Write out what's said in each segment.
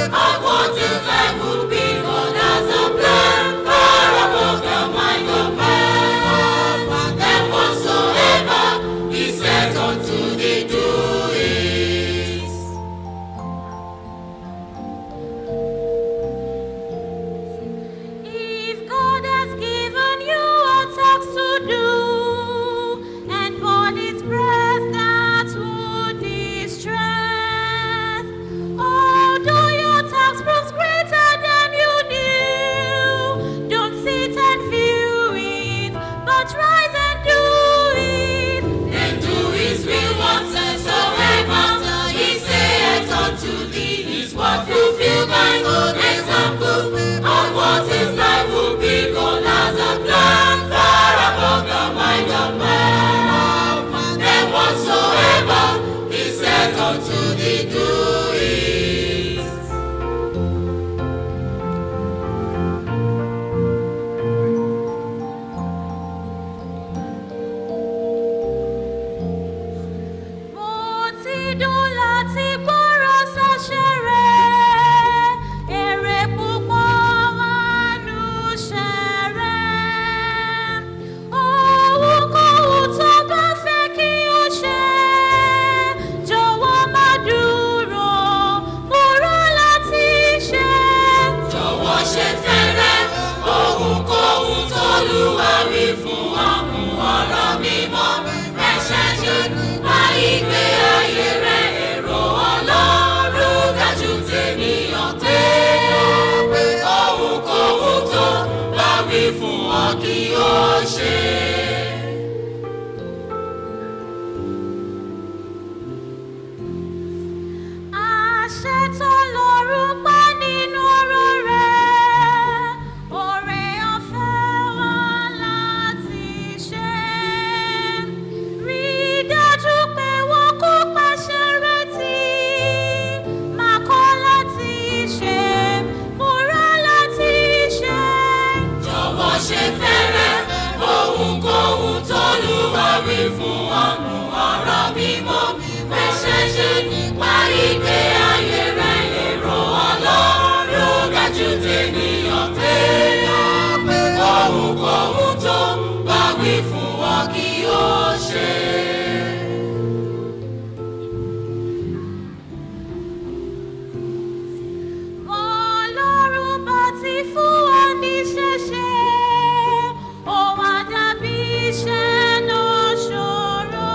of what his life would be. God has a plan far above the mind of man. And whatsoever he set unto thee, do it. If God has given you a task to do, and body's breath that would distress, although your task proves greater than you knew, don't sit and view it, but rise and do it. And do his will whatsoever he saith unto thee is what fulfill my own example of what his life will be. God has a plan far above the mind of man. And whatsoever he said unto thee, do it. Mo ti dùn láti gbọ́rọ̀ sáṣẹ́ rẹ̀, èrè púpọ̀ wà nù ṣẹ́ rẹ̀. Ohunkóhun tó bá fẹ́ kí o ṣe, jọ̀wọ́ má dúró, múra láti ṣe. jọ̀wọ́ ṣe fẹ́rẹ́ ohunkóhun tólúwa wí fún ọmú ọ̀rọ̀ mímọ́ ẹ̀ṣẹ̀ ṣe nípa ìgbé ayé rẹ̀ èrò ọlọ́run dájú tènìyàn pé ohunkóhun tó bá wí fún ọ kí o ṣe. Àṣẹ tó lọ́rùn pa nínú ọ̀rọ̀ rẹ̀, oore ọ̀fẹ́ wà láti ṣe. Rí dájú pé wọ́n kó pàṣẹ rẹ̀ tì, máa kọ́ láti ṣe, múra láti ṣe. jọ̀wọ́ ṣe fẹ́rẹ́ ohunkóhun tólúwa wí fún ọmú ọ̀rọ̀ mímọ́ ẹ̀ṣẹ̀ ṣe nípa ìgbé ayé rẹ̀ èrò ọlọ́run dájú tènìyàn pé ohunkóhun tó bá wí fún ọ kí o ṣe. Ọlọ́run bá ti fún wa ní ṣẹ̀ṣẹ̀, ó wá dàbí iṣẹ́ náà ṣòro.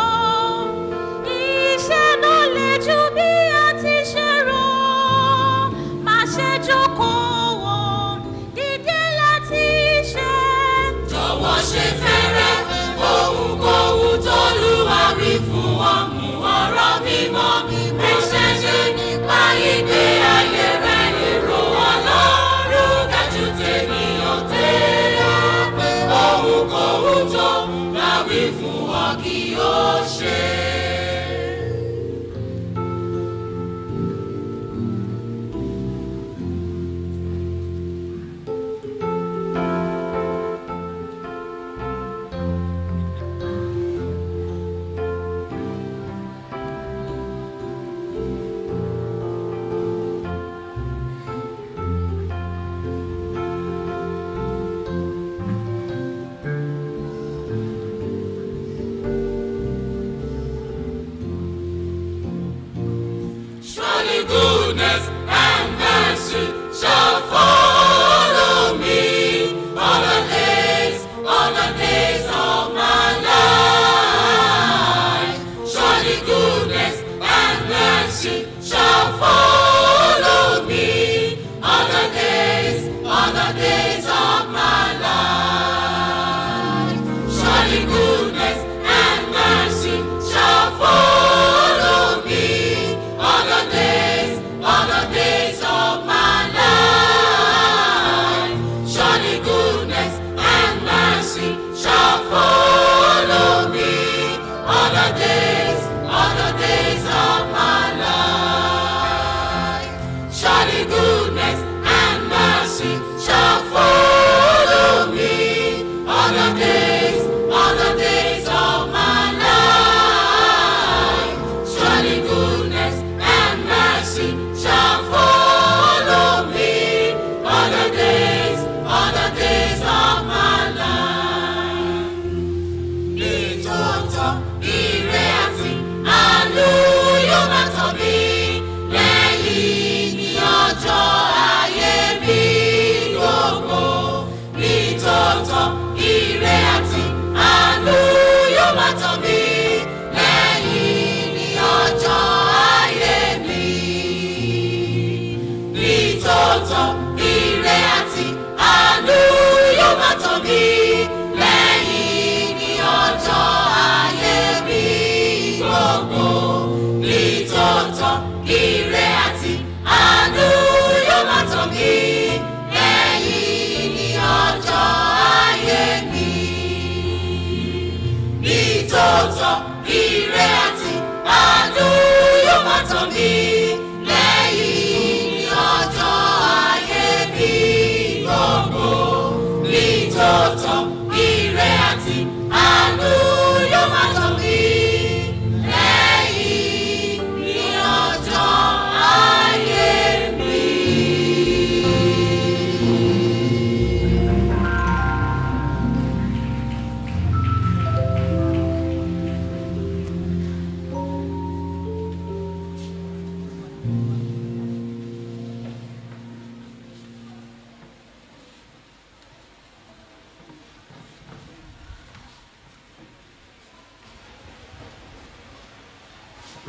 Iṣẹ́ náà le jù bí a ti ṣe rò. Má ṣe jókòó wò, dìde láti ṣe. jọ̀wọ́ ṣe fẹ́rẹ́ ohunkóhun tólúwa wí fún ọmú ọ̀rọ̀ mímọ́ ẹ̀ṣẹ̀ ṣe nípa ìgbé ayé rẹ̀ èrò ọlọ́run dájú tènìyàn tẹ́ ohunkóhun tó bá wí fún ọ kí o ṣe.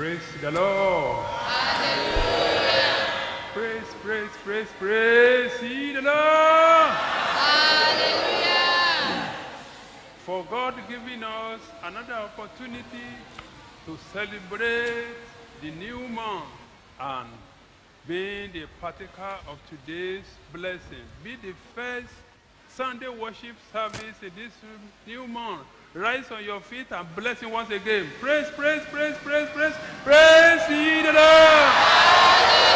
Praise the Lord. Praise, praise, praise, praise ye the Lord. For God giving us another opportunity to celebrate the new month and being the partaker of today's blessing. Be the first Sunday worship service in this new month. Rise on your feet and bless him once again. Praise, praise, praise, praise, praise, praise ye the Lord.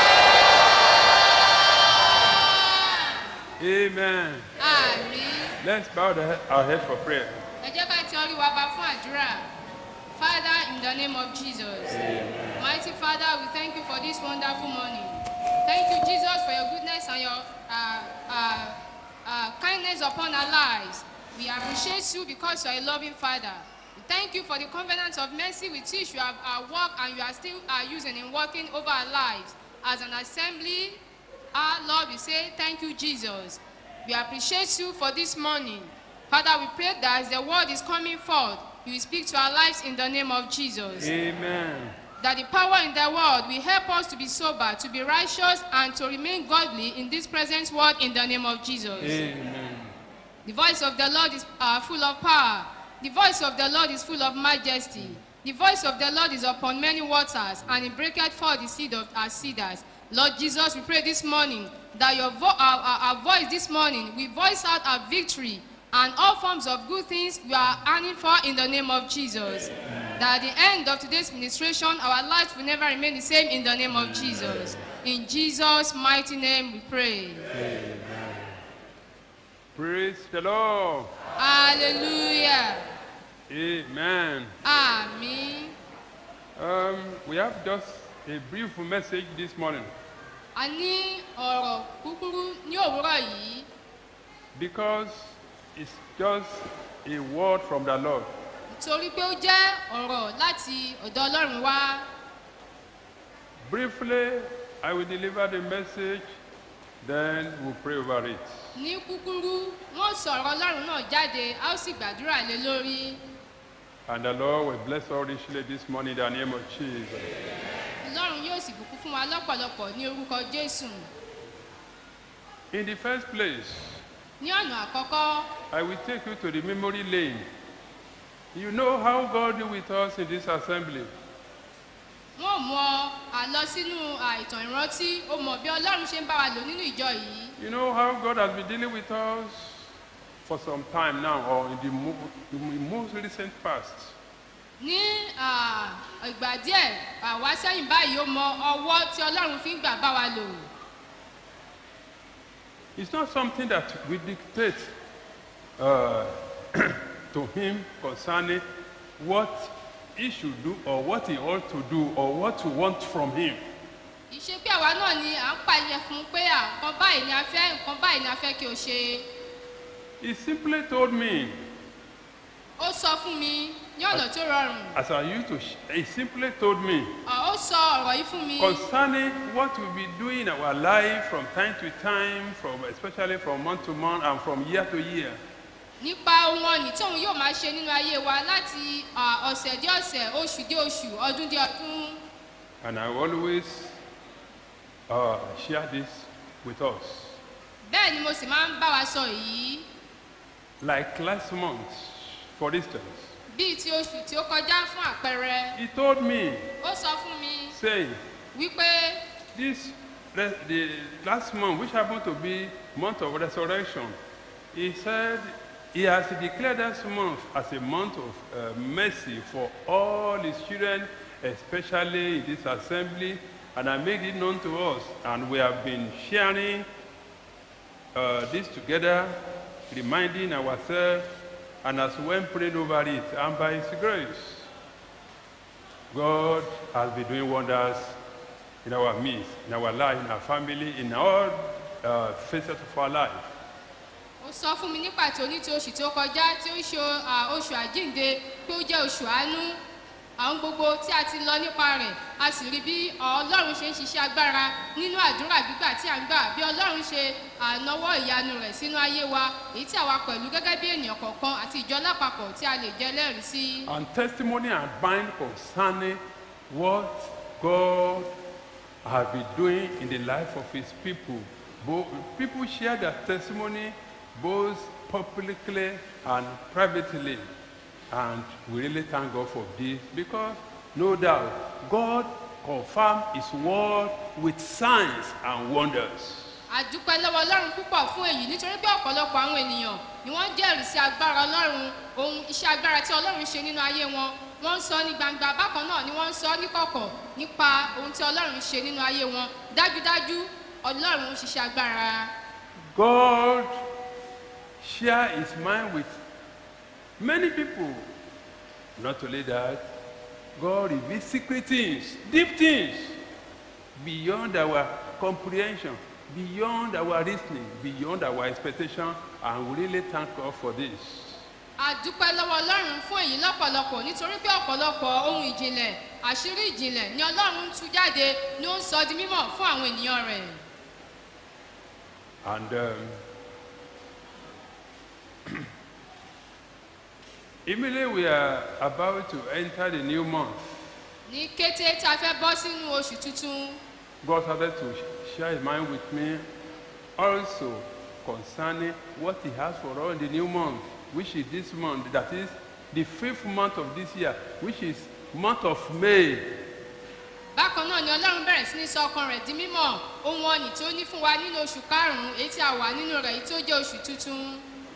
Amen. Àmín. Let's bow the, our heads for prayer. Ẹ jẹ́ ká ti orí wa bá fún àdúrà. Father, in the name of Jesus. Mighty Father, we thank you for this wonderful morning. Thank you, Jesus, for your goodness and your uh, uh, uh, kindness upon our lives. We appreciate you because you are a loving Father. We thank you for the covenant of mercy with which you have uh, worked and you are still uh, using in working over our lives. As an assembly, our Lord, we say thank you, Jesus. We appreciate you for this morning. Father, we pray that as the word is coming forth, you will speak to our lives in the name of Jesus. Amen. That the power in the world will help us to be sober, to be righteous, and to remain godly in this present world in the name of Jesus. Amen. The voice of the Lord is uh, full of power. The voice of the Lord is full of majesty. The voice of the Lord is upon many waters, and it breaketh forth the seed of our cedars. Lord Jesus, we pray this morning that your vo- our, our, our voice this morning we voice out our victory and all forms of good things we are earning for in the name of Jesus. That at the end of today's ministration, our lives will never remain the same in the name of Jesus. In Jesus' mighty name we pray. Praise the Lord. Hallelujah. Amen. Àmín. Um, we have just a brief message this morning A ní ọ̀rọ̀ kúkúrú ní òwúrọ̀ yìí because it's just a word from the Lord. torí pé ó jẹ́ ọ̀rọ̀ láti ọ̀dọ̀ Ọlọ́run wá. Briefly, I will deliver the message, then we'll pray over it. Ní kúkúrú, wọ́n sọ̀rọ̀ Ọlọ́run náà jáde, a ó sì gbàdúrà lé lórí. And the Lord will bless all richly this morning in the name of Jesus. Ọlọ́run yóò sì bùkún fún wa lọ́pọ̀lọpọ̀ ní orúkọ Jésù. In the first place, Ní ọ̀nà àkọ́kọ́, I will take you to the memory lane. You know how God did with us in this assembly. wọ́n mú ọ àlọ sínú àìtàn ìrántí, ó mọ̀ bí Ọlọ́run ṣe ń bá wa lò nínú ìjọ yìí. You know how God has been dealing with us for some time now, or in the, mo- in the most recent past. Ní à, ìgbà díẹ̀ àwa sẹ́yìn báyìí ó mọ ọwọ́ tí Ọlọ́run fi ń gbà bá wa lò. It's not something that we dictate uh, to Him concerning what He should do, or what He ought to do, or what we want from Him. ìṣe pé àwa náà ni à ń pàṣẹ fún un pé à nǹkan báyìí ni a fẹ́ nǹkan báyìí ni a fẹ́ kí o ṣe He simply told me, ó sọ fún mi ní ọ̀nà tó rọrùn as I used to, sh- He simply told me Ọ̀, ó sọ ọ̀rọ̀ yìí fún mi concerning what we'll be doing in our life from time to time, from especially from month to month and from year to year. nípa ohun ọ̀nì tí òun yóò máa ṣe nínú ayé wa láti à, ọ̀sẹ̀ dé ọ̀sẹ̀ oṣù dé oṣù ọdún dé ọdún And I always uh, share this with us. bẹ́ẹ̀ ni mo sì máa ń bá wa sọ yìí Like last month, for instance, bíi ti oṣù tí ó kọjá fún àpẹẹrẹ he told me, ó sọ fún mi saying, wípé this re- the last month, which happened to be month of resurrection, he said he has declared this month as a month of uh, mercy for all his children, especially in this assembly, and I made it known to us, and we have been sharing uh, this together, reminding ourselves, and as when praying over it, and by His grace, God has been doing wonders in our midst, in our life, in our family, in all uh, facets of our life. ó sọ fún mi ní pàtó ní ti oṣù tí ó kọjá tí ó ṣe à, oṣù àjínde pé ó jẹ́ oṣù àánú àwọn gbogbo tí a ti lọ nípa rẹ̀ a sì rí bí ọlọ́run ṣe ń ṣiṣẹ́ agbára nínú àdúrà gbígbà tí a ń gbà bí ọlọ́run ṣe ànáwọ́ ìyanu rẹ̀ sínú ayé wa èyí tí àwa pẹ̀lú gẹ́gẹ́ bí ènìyàn kọ̀ọ̀kan àti ìjọ lápapọ̀ tí a lè jẹ́ lẹ́rìí sí. And testimony are bind concerning what God has been doing in the life of his people. Both, people share their testimony both publicly and privately. And we really thank God for this because no doubt God confirmed his word with signs and wonders. àdúpẹ́ lọ́wọ́ ọlọ́run púpọ̀ fún èyí nítorí pé ọ̀pọ̀lọpọ̀ àwọn ènìyàn ni wọ́n jẹ́rìí sí agbára ọlọ́run ohun iṣẹ́ agbára tí ọlọ́run ṣe nínú ayé wọn wọ́n ń sọ ní gbangba bákan náà ni wọ́n ń sọ níkọ̀kọ̀ nípa ohun tí ọlọ́run ṣe nínú ayé wọn dájúdájú ọlọ́run ń ṣiṣẹ́ agbára God share his mind with many people. Not only that, God reveals secret things, deep things, beyond our comprehension, beyond our reasoning, beyond our expectation, and we really thank God for this. àdúpẹ́ lọ́wọ́ ọlọ́run fún èyí lọ́pọ̀lọpọ̀ nítorí pé ọ̀pọ̀lọpọ̀ ohun ìjìnlẹ̀ àṣírí ìjìnlẹ̀ ni ọlọ́run ń tú jáde ni ó ń sọ di mímọ̀ fún àwọn ènìyàn rẹ̀ And um, immediately we are about to enter the new month. ní kété tí a fẹ́ bọ́ sínú oṣù tuntun God started to share his mind with me also concerning what he has for us in the new month, which is this month, that is the fifth month of this year, which is month of May. bákan náà ni ọlọ́run bẹ̀rẹ̀ sí ní sọ ọkàn rẹ̀ di mímọ̀ ohun ọ̀nì tó ní fún wa nínú oṣù karùn-ún èyí tí a wà nínú rẹ̀ èyí tó jẹ́ oṣù tuntun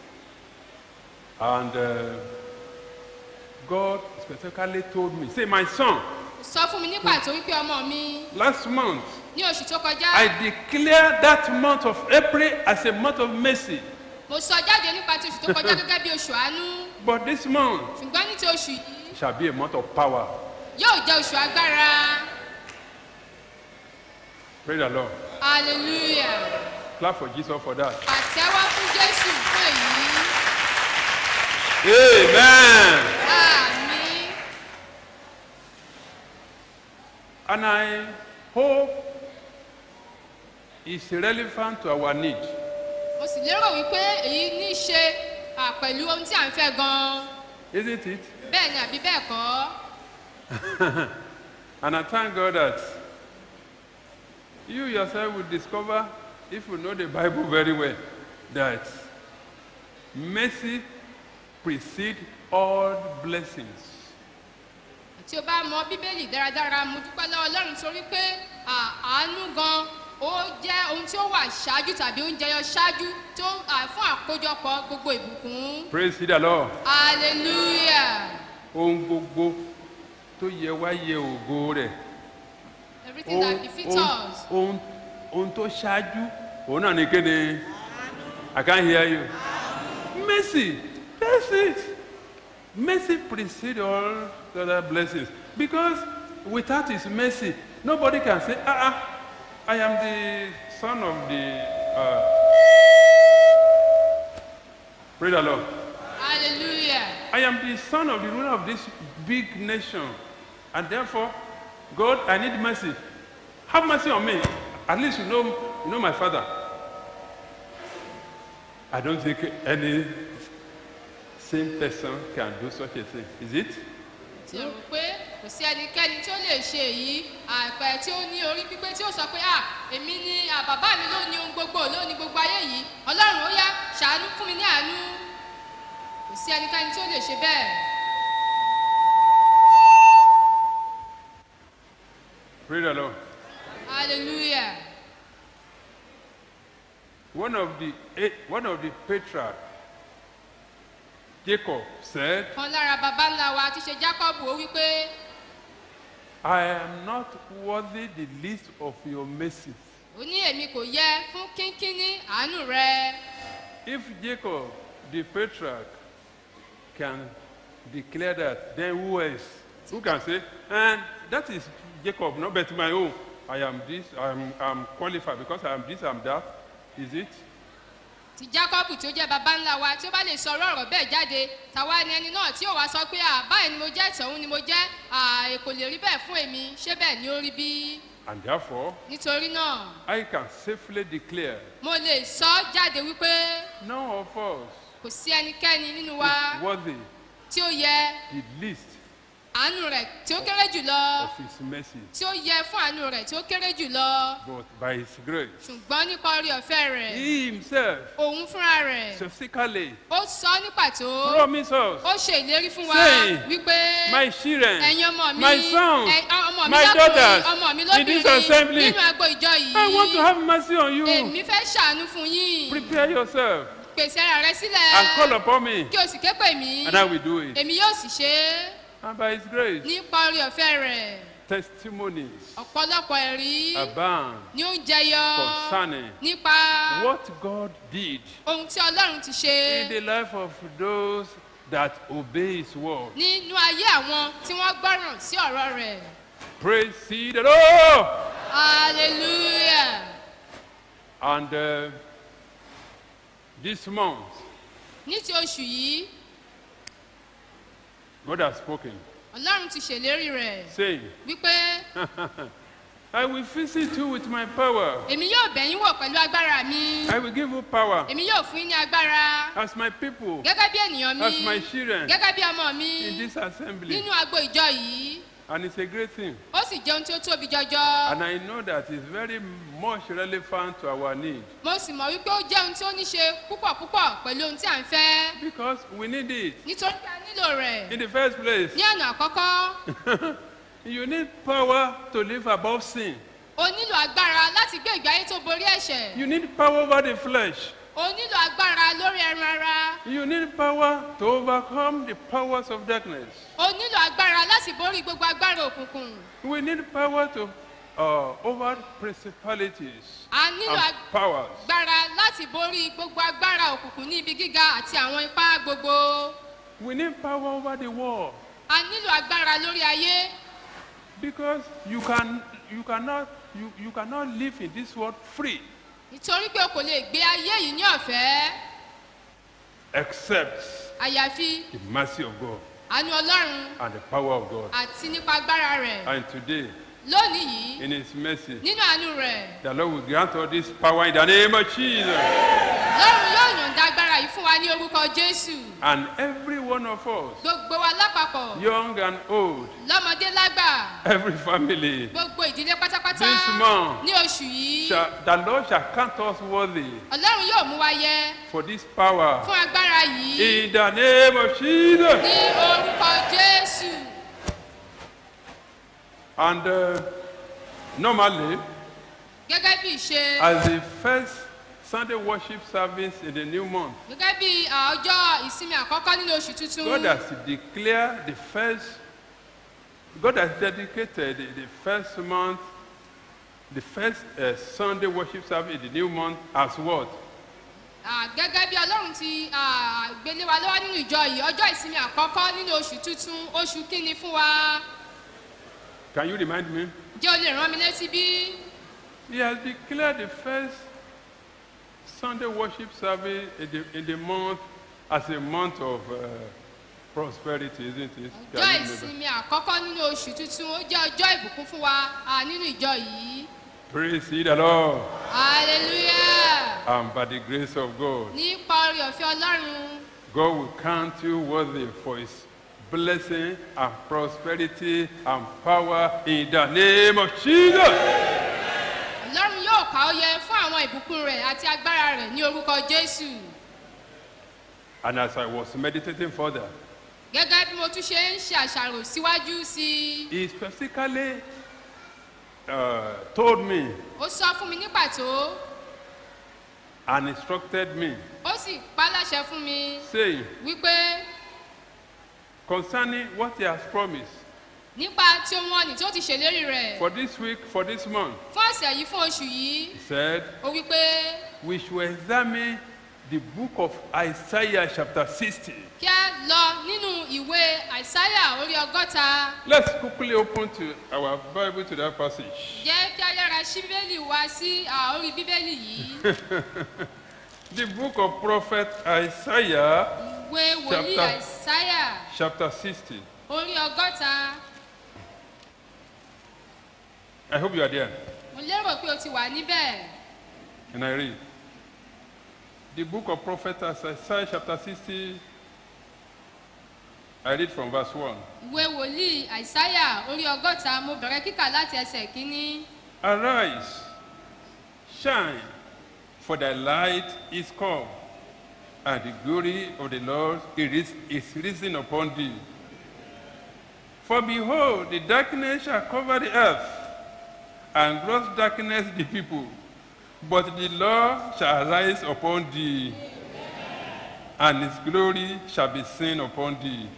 And uh, God specifically told me, say, my son, sọ fún mi ní pàtó wípé ọmọ mi last month ní oṣù tó kọjá I declared that month of April as a month of mercy. mo sọ jáde nípa ti oṣù tó kọjá gẹ́gẹ́ bí oṣù àánú But this month ṣùgbọ́n ní ti oṣù yìí shall be a month of power. yóò jẹ́ oṣù agbára Praise the Lord. hallelujah Clap for Jesus for that. àtẹ́wọ́ fún jésù fún èyí Amen. àmì And I hope it's relevant to our need. mo sì lérò wípé èyí ní í ṣe à, pẹ̀lú ohun tí à ń fẹ́ gan-an Isn't it? bẹ́ẹ̀ ni àbí bẹ́ẹ̀ kọ́ And I thank God that you yourself will discover, if you know the Bible very well, that mercy precedes all blessings. tí o bá mọ bíbélì dáradára mo dúpẹ́ lọ́wọ́ ọlọ́run torí pé à, àánú gan ó jẹ́ ohun tí ó wà ṣáájú tàbí ó ń jẹyọ ṣáájú tó à, fún àkójọpọ̀ gbogbo ìbùkún Praise the Lord. hallelujah Ohun gbogbo tó yẹ wá yẹ ògo rẹ̀. everything that befits ohun, us ohun, ohun tó ṣáájú òun náà ni kéde i can hear you mercy that's it mercy precedes all the other blessings because without his mercy nobody can say ah ah i am the son of the uh, pray the lord hallelujah I am the son of the ruler of this big nation. And therefore, God, I need mercy. Have mercy on me. At least you know, you know my father. I don't think any same person can do such a thing. Is it? tí o rò pé kò sí ẹnikẹ́ni tí ó lè ṣe èyí àpẹ tí ó ní orí pípé tí ó sọ pé à èmi ni à, bàbá mi ló ní ohun gbogbo ló ní gbogbo ayé yìí ọlọ́run ó yá ṣàánú fún mi ní àánú kò sí ẹnikẹ́ni tí ó lè ṣe bẹ́ẹ̀ Pray the Lord. hallelujah One of the eh, one of the patriarchs, Jacob, said, kan lára baba ńlá wa tí ṣe jacob ó wí pé I am not worthy the least of your mercies. ó ní èmi kò yẹ fún kínkínní àánú rẹ If Jacob, the patriarch, can declare that, then who else? Who can say, and that is Jacob, not but my own. I am this, I am I'm qualified because I am this, I am that. Is it? tí jacob tí ó jẹ́ baba ńlá wa tí ó bá lè sọ ọ̀rọ̀ ọ̀rọ̀ bẹ́ẹ̀ jáde tàwa ni ẹni náà tí ó wá sọ pé à báyìí ni mo jẹ́ tọ̀hún ni mo jẹ́ à kò lè rí bẹ́ẹ̀ fún èmi ṣé bẹ́ẹ̀ ni ó rí bí And therefore, nítorí náà I can safely declare mo lè sọ jáde wípé none of us kò sí ẹnikẹ́ni nínú wa is worthy tí ó yẹ the least àánú rẹ̀ tí ó kéré jùlọ of His mercy, tí ó yẹ fún àánú rẹ̀ tí ó kéré jùlọ but by His grace. ṣùgbọ́n nípa orí ọ̀fẹ́ rẹ̀ He Himself, òun fúnra rẹ̀ specifically, ó sọ ní pàtó promised us, ó ṣe ìlérí fún wa Saying, wípé My children, ẹ̀yin ọmọ mi my sons, ẹ- ọmọ mi my lọ́kùnrin daughters, ọmọ mi in this lóbìnrin assembly, nínú agbo ìjọ I want to yìí have mercy on you. èmi fẹ́ ṣàánú fún yín Prepare yourself pèsè ara rẹ and call sílẹ̀ upon me, kí o sì ké pè mí and I will do it. èmi yóò sì ṣe é And by His grace, nípa orí ọ̀fẹ́ rẹ̀ testimonies ọ̀pọ̀lọpọ̀ ẹ̀rí abound ni ó ń jẹyọ concerning nípa what God did ohun tí ọlọ́run ti ṣe in the life of those that obey His word. nínú ayé àwọn tí wọ́n gbọ́ràn sí ọ̀rọ̀ rẹ̀ Praise ye the Lord. hallelujah And uh, this month, ní ti oṣù yìí God has spoken, ọlọ́run ti ṣèlérí rẹ̀ saying, wípé I will visit you with my power. èmi yóò bẹ̀yìn wò pẹ̀lú agbára mi I will give you power èmi yóò fún yín ní agbára as my people, gẹ́gẹ́ bí ènìyàn as mi my children gẹ́gẹ́ bí ọmọ mi in this assembly. nínú agbo ìjọ yìí And it's a great thing. ó sì jẹun tí ó tóbi jọjọ And I know that it's very much relevant to our need mo sì mọ̀ wípé ó jẹun tí ó ní ṣe púpọ̀ púpọ̀ pẹ̀lú ohun tí à ń fẹ́ because we need it. nítorí pé a nílò rẹ̀ In the first place, ní ọ̀nà àkọ́kọ́ you need power to live above sin. o nílò agbára láti gbé ìgbé ayé tó borí ẹ̀ṣẹ̀ You need power over the flesh. o nílò agbára lórí ẹran ara You need power to overcome the powers of darkness. o nílò agbára láti borí gbogbo agbára òkùnkùn We need power to uh, over principalities a nílò and powers. agbára láti borí gbogbo agbára òkùnkùn ní ibi gíga àti àwọn ipá gbogbo We need power over the world a nílò agbára lórí ayé because you can you cannot you, you cannot live in this world free nítorí pé o kò lè gbé ayé yìí ní ọ̀fẹ́ except àyàfi the mercy of God àánú ọlọ́run and the power of God. àti nípa agbára rẹ̀ And today, lónìí yìí in His mercy, nínú àánú rẹ̀ the Lord will grant all this power in the name of Jesus. lọ́run yóò yọ̀ǹda agbára yìí fún wa ní orúkọ jésù And every one of us, gbogbo wa lápapọ̀ young and old, lọ́mọdé lágbà every family, gbogbo ìdílé pátápátá This month ní oṣù yìí shall, the Lord shall count us worthy ọlọ́run yóò mú wa yẹ for this power fún agbára yìí in the name of Jesus. ní orúkọ jésù And uh, normally, gẹ́gẹ́ bí ìṣe as the first Sunday worship service in the new month, gẹ́gẹ́ bí à, ọjọ́ ìsinmi àkọ́kọ́ nínú oṣù tuntun God has declared the first, God has dedicated the, the first month, the first uh, Sunday worship service in the new month as what? À, gẹ́gẹ́ bí ọlọ́run ti à, gbélé wa lọ́wọ́ nínú ìjọ yìí ọjọ́ ìsinmi àkọ́kọ́ nínú oṣù tuntun oṣù kínní fún wa Can you remind me? jẹ́ o lè rán mi létí bí He has declared the first Sunday worship service in the, in the month as a month of uh, prosperity, isn't it? Can ọjọ́ you remember? ìsinmi àkọ́kọ́ nínú oṣù tuntun ó jẹ́ ọjọ́ ìbùkún fún wa à, nínú ìjọ yìí Praise ye the Lord. hallelujah And by the grace of God, nípa orí ọ̀fẹ́ ọlọ́run God will count you worthy for his blessing and prosperity and power in the name of Jesus. ọlọ́run yóò kà ó yẹ fún àwọn ìbùkún rẹ̀ àti agbára rẹ̀ ní orúkọ jésù And as I was meditating further, gẹ́gẹ́ bí mo tún ṣe ń ṣe àṣàrò síwájú sí i he specifically uh, told me ó sọ fún mi ní pàtó and instructed me, ó sì pa láṣẹ fún mi saying, wípé concerning what he has promised nípa tí ohun ọ̀nì tó ti ṣèlérí rẹ̀ for this week, for this month, fún ọ̀sẹ̀ yìí fún oṣù yìí he said, ó wípé we should examine the book of Isaiah, chapter 60. kí a lọ nínú ìwé àìsáyà orí ọgọ́ta Let's quickly open to our Bible to that passage. jẹ́ kí a yára ṣí bíbélì wá sí à, orí bíbélì yìí The book of prophet Isaiah, ìwé wòlíì Chapter- àìsáyà chapter 60. orí ọgọ́ta I hope you are there. mo lérò pé o ti wà níbẹ̀ And I read. The book of prophet Isaiah, chapter 60. I read from verse 1. ìwé wòlíì àìsáyà orí ọgọ́ta mo bẹ̀rẹ̀ kíkà láti ẹsẹ̀ kínní. Arise, shine, for thy light is come, and the glory of the Lord is, is risen upon thee. For behold, the darkness shall cover the earth, and gross darkness the people. But the Lord shall rise upon thee, and his glory shall be seen upon thee.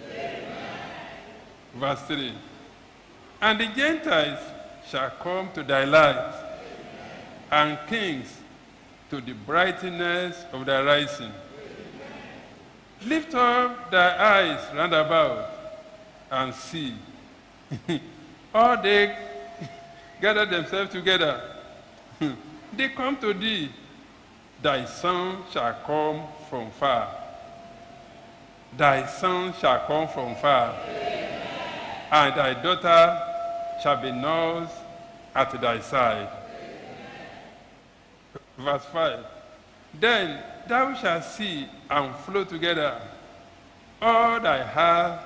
Verse 3. And the Gentiles shall come to thy light, and kings to the brightness of thy rising. Lift up thy eyes round about and see. All they gather themselves together. they come to thee. Thy son shall come from far. Thy son shall come from far. And thy daughter shall be nursed at thy side. Verse 5. Then thou shalt see and flow together all thy heart,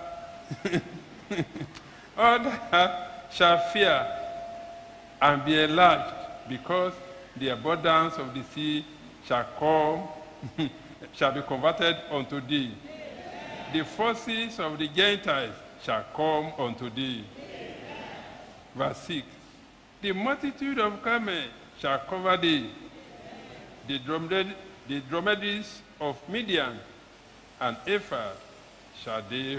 all thy heart shall fear and be enlarged, because the abundance of the sea shall come, shall be converted unto thee. The forces of the Gentiles shall come unto thee. Verse 6. The multitude of Carmel shall cover thee. The, dromed- the dromedaries of Midian and Ephah shall they,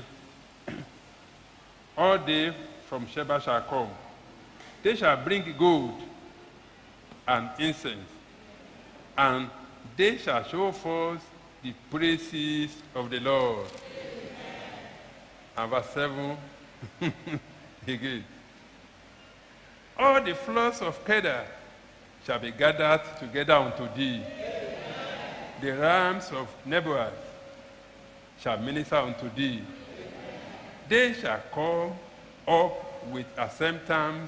all they from Sheba shall come. They shall bring gold and incense, and they shall show forth the praises of the Lord. And verse 7 again. All the flocks of Kedar shall be gathered together unto thee. The rams of Nebuah shall minister unto thee. They shall come up with acceptance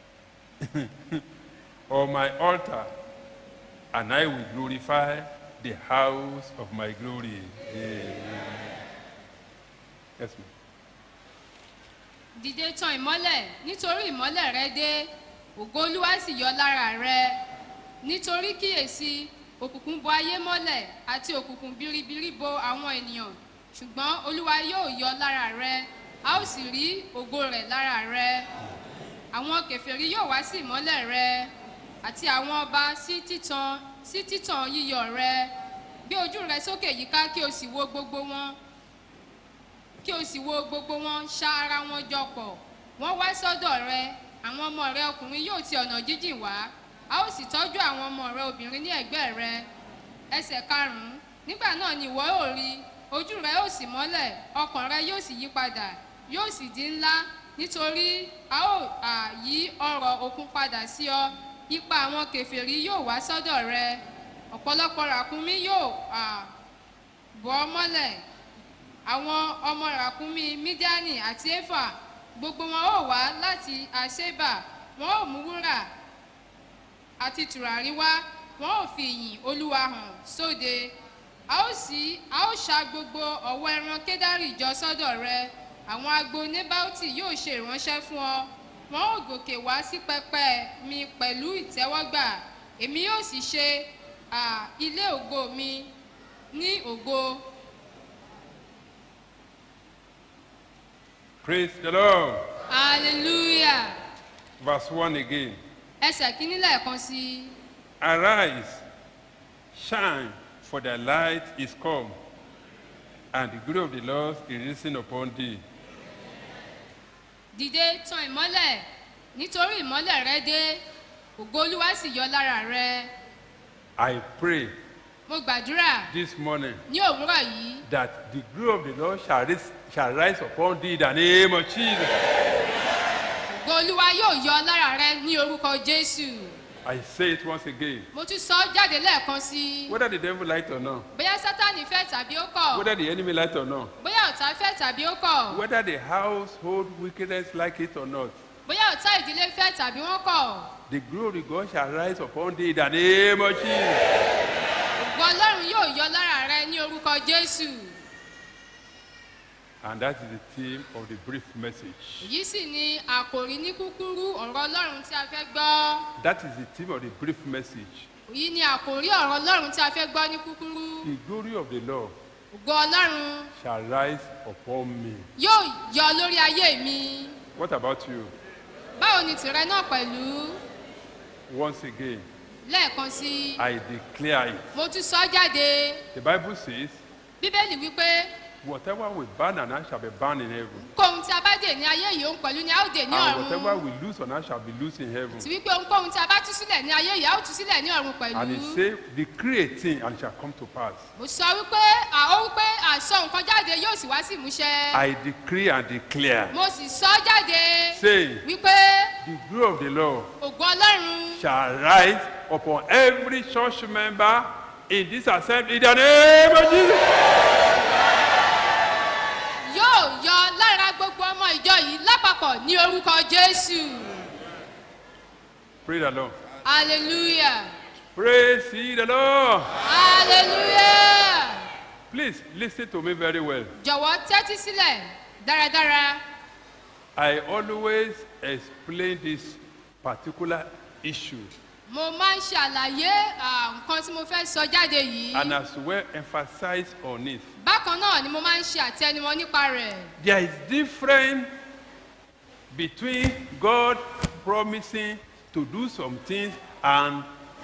on my altar, and I will glorify the house of my glory. Amen. Yes, ma'am. dìde tan ìmọ́lẹ̀ nítorí ìmọ́lẹ̀ rẹ dé ògo olúwa sì yọ lára rẹ nítorí kíyèsí òkùnkùn bo ayé mọ́lẹ̀ àti òkùnkùn biribiri bo àwọn ènìyàn ṣùgbọ́n olúwa yóò yọ lára rẹ a ó sì rí ògo rẹ̀ lára rẹ àwọn kèfèrí yóò wá sí ìmọ́lẹ̀ rẹ àti àwọn ọba sí títan sí títan yíyọ rẹ gbé ojú rẹ sókè yíká kí o sì wo gbogbo wọn kí o sì wo gbogbo wọn ṣá ara wọn jọ pọ̀ wọ́n wá sọ́dọ̀ rẹ àwọn ọmọ rẹ ọkùnrin yóò ti ọ̀nà jíjìn wá a ó sì tọ́jú àwọn ọmọ rẹ obìnrin ní ẹ̀gbẹ́ rẹ ẹsẹ̀ karùn-ún nígbà náà ni ìwọ yóò rí ojú rẹ yóò sì mọ́lẹ̀ ọkàn rẹ yóò sì yí padà yóò sì di ńlá nítorí a ó à, yí ọrọ̀ òkun padà sí ọ ipa àwọn kèfèrí yóò wá sọ́dọ̀ rẹ ọ̀pọ̀lọpọ̀ ràkúnmí yóò à, bọ́ ọ mọ́lẹ̀ àwọn ọmọ ràkúnmí mídíánì àti éfà gbogbo wọn ó wá láti àṣébà wọn ó mú wúrà àti tùràrí wá wọn ó fi ìyìn olúwa hàn sóde a ó sì a ó ṣa gbogbo ọ̀wọ́ ẹran kédárì jọ sọ́dọ̀ rẹ àwọn agbo nébáùtì yóò ṣe ìránṣẹ́ fún ọ wọn ó gòkè wá sí pẹpẹ mi pẹ̀lú ìtẹ́wọ́gbà èmi yóò sì ṣe à, ilé ògo mi ní ògo Praise the Lord. hallelujah Verse 1 again. ẹsẹ̀ kínní lẹ́ẹ̀kan sí i. Arise, shine, for thy light is come, and the glory of the Lord is risen upon thee. dìde tan ìmọ́lẹ̀ nítorí ìmọ́lẹ̀ rẹ dé ògo olúwa sì yọ lára rẹ I pray mo gbàdúrà this morning ní òwúrọ̀ yìí that the glory of the Lord shall rise, shall rise upon thee in the name of Jesus. ògo olúwa yóò yọ lára rẹ ní orúkọ jésù I say it once again. mo tún sọ ọ́ jáde lẹ́ẹ̀kan sí i Whether the devil like it or not, bóyá sátani fẹ́ tàbí ó kọ̀ whether the enemy like it or not, bóyá ọ̀tá fẹ́ tàbí ó kọ̀ whether the household wickedness like it or not, bóyá ọ̀tá ìdílé fẹ́ tàbí wọ́n kọ̀ the glory of God shall rise upon thee in the name of Jesus. ògo ọlọ́run yóò yọ lára rẹ ní orúkọ jésù And that is the theme of the brief message. èyí sì ni àkòrí ní kúkúrú ọ̀rọ̀ ọlọ́run tí a fẹ́ gbọ́ That is the theme of the brief message. èyí ni àkòrí ọ̀rọ̀ ọlọ́run tí a fẹ́ gbọ́ ní kúkúrú The glory of the Lord ògo ọlọ́run shall rise upon me. yóò yọ lórí ayé mi What about you? báwo ni tìrẹ náà pẹ̀lú Once again, lẹ́ẹ̀kan sí i I declare it. mo tún sọ jáde The Bible says, bíbélì wípé Whatever we burn on earth shall be burned in heaven. kóhun tí a bá dè ní ayé yìí òun pẹ̀lú ni a ó dè ní And whatever ọ̀run we lose on earth shall be loosed in heaven. tí wípé ohunkóhun tí a bá tú sílẹ̀ ní ayé yìí a ó tú sílẹ̀ ní ọ̀run pẹ̀lú And he say, Decree a thing and it shall come to pass. mo sọ wípé à ó wípé àsọ nǹkan jáde yóò sì wá sí ìmúṣẹ I decree and declare, mo sì sọ jáde saying, wípé The glory of the Lord ògo ọlọ́run shall rise upon every church member in this assembly in the name of Jesus. yóò yọ lára gbogbo ọmọ ìjọ yìí lápapọ̀ ní orúkọ jésù Praise the Lord. hallelujah Praise ye the Lord. hallelujah Please listen to me very well. jọ̀wọ́ tẹ́tí sílẹ̀ dáradára I always explain this particular issue mo máa ń ṣàlàyé à, nǹkan tí mo fẹ́ sọ jáde yìí and as well emphasize on it. bákan náà ni mo máa ń ṣe àtẹnumọ́ nípa rẹ̀ There is difference between God promising to do some things and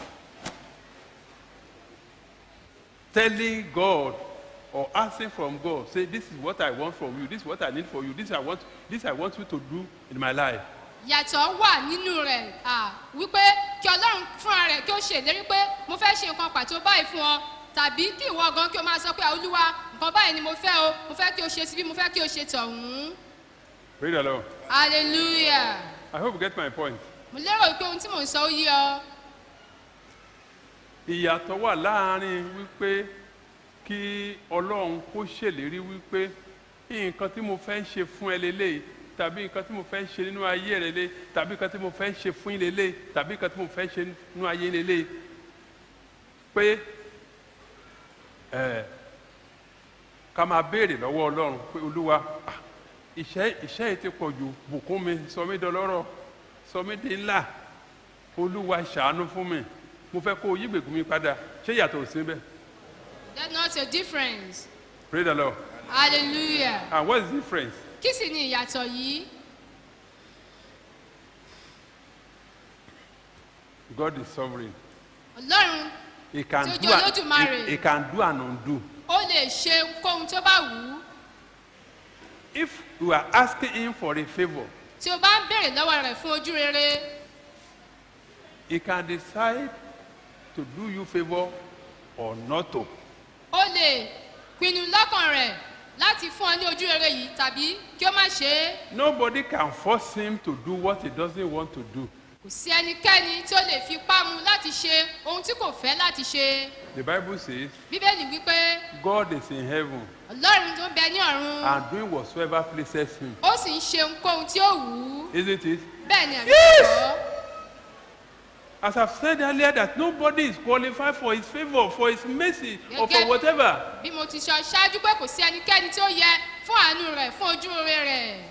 telling God or asking from God, say, this is what I want from you, this is what I need for you, this I want, this I want you to do in my life. yàtọ̀ wà nínú rẹ̀ à, wípé kí ọlọ́run fúnra rẹ̀ kí ó ṣèlérí pé mo fẹ́ ṣe nǹkan pàtó báyìí fún ọ tàbí kí ìwọ gan kí o máa sọ pé olúwa nǹkan báyìí ni mo fẹ́ o mo fẹ́ kí o ṣe síbí mo fẹ́ kí o ṣe tọ̀hún Praise the Lord. hallelujah I hope you get my point. mo lérò wípé ohun tí mò ń sọ ó yé ọ ìyàtọ̀ wà láàrin wípé kí ọlọ́run kó ṣèlérí wípé nǹkan tí mo fẹ́ ṣe fún ẹ lélẹ̀ tàbí nǹkan tí mo fẹ́ ṣe nínú ayé rẹ lé tàbí nǹkan tí mo fẹ́ ṣe fún yín lélẹ̀ tàbí nǹkan tí mo fẹ́ ṣe nínú ayé lélẹ̀ pé ẹ ká máa béèrè lọ́wọ́ ọlọ́run pé olúwa ah, iṣẹ́ iṣẹ́ yìí ti pọ̀ jù bùkún mi sọ mí dọlọ́rọ̀ sọ mí di ńlá olúwa ṣàánú fún mi mo fẹ́ kó o yí gbègùn mi padà ṣé ìyàtọ̀ ò sí bẹ́ẹ̀ that's not a difference pray the lord hallelujah and what is the difference kí sì ni ìyàtọ̀ yìí god is sovereign ọlọ́run he can Tí ó do jẹ́ and Olódùmarè. he, he can do and undo ó lè ṣe kóhun tó bá wù ú if you are asking him for a favour tí o bá ń béèrè lọ́wọ́ rẹ̀ fún ojú rere he can decide to do you favour or not to ó lè pinnu lọ́kàn rẹ̀ láti fún ọ ní ojú rere yìí tàbí kí ó má ṣe é nobody can force him to do what he doesn't want to do kò sí ẹnikẹ́ni tí ó lè fipá mu láti ṣe ohun tí kò fẹ́ láti ṣe the bible says bíbélì wípé god is in heaven ọlọ́run tó ń bẹ ní ọ̀run and doing whatsoever pleases him ó sì ń ṣe ohunkóhun tí ó wù ú isn't it bẹ́ẹ̀ ni ẹ̀mí Yes! kọ́ As I've said earlier, that nobody is qualified for his favor, for his mercy, or for Gẹ́gẹ́- whatever. bí mo ti sọ ṣáájú pé kò sí ẹnikẹ́ni tí ó yẹ fún àánú rẹ̀ fún ojú rere rẹ̀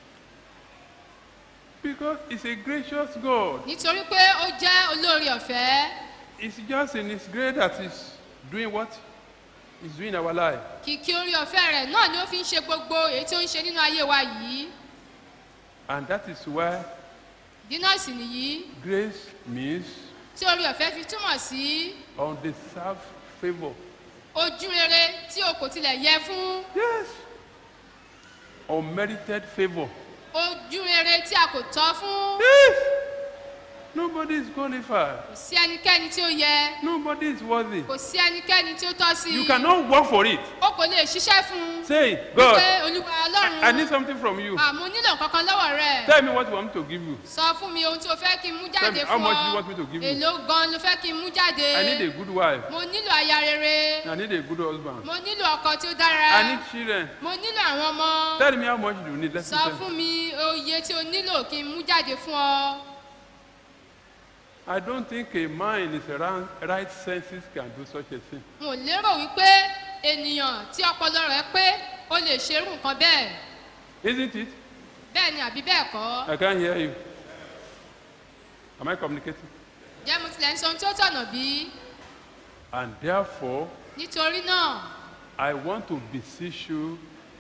Because he's a gracious God. nítorí pé ó jẹ́ olórí ọ̀fẹ́ It's just in his grace that he's doing what he's doing in our life. kìkì orí ọ̀fẹ́ rẹ̀ náà ni ó fi ń ṣe gbogbo èyí tí ó ń ṣe nínú ayé wa yìí And that is why dínọ́ọ̀sì nìyí grace means tí orí ọ̀fẹ́ fi túmọ̀ sí undeserved favor. ojú rere tí o kò tilẹ̀ yẹ fún Yes. Unmerited favor. ojú rere tí a kò tọ́ fún Yes. Nobody is qualified. kò sí ẹnikẹ́ni tí ó yẹ Nobody is worthy. kò sí ẹnikẹ́ni tí ó tọ́ sí You cannot work for it. o kò lè ṣiṣẹ́ fún un Say, God, pé olúwa I, I need ọlọ́run something from you. àmọ́ nílò kankan lọ́wọ́ rẹ̀ Tell me what you want me to give you. sọ fún mi ohun tí o fẹ́ kí n mú Tell me, jáde how fún much do you ọ want me to give you? èló gan ló fẹ́ kí n mú jáde I need a good wife. mo nílò aya rere I need a good husband. mo nílò ọkọ tí ó dára I need children. mo nílò àwọn ọmọ Tell me how much you need. Let's sọ tell fún mi oye tí o nílò kí n mú jáde fún ọ I don't think a man in his right, right senses can do such a thing. n ò lérò wípé ènìyàn tí ọpọlọ rẹ pé ó o lè ṣerú nǹkan bẹ́ẹ̀ Isn't it? bẹ́ẹ̀ ni àbí bẹ́ẹ̀ kọ́ I can't hear you. Am I communicating? jẹ́ mo tilẹ̀ ń sọ ohun tí ó tọ̀nà bí And therefore, nítorí náà I want to beseech you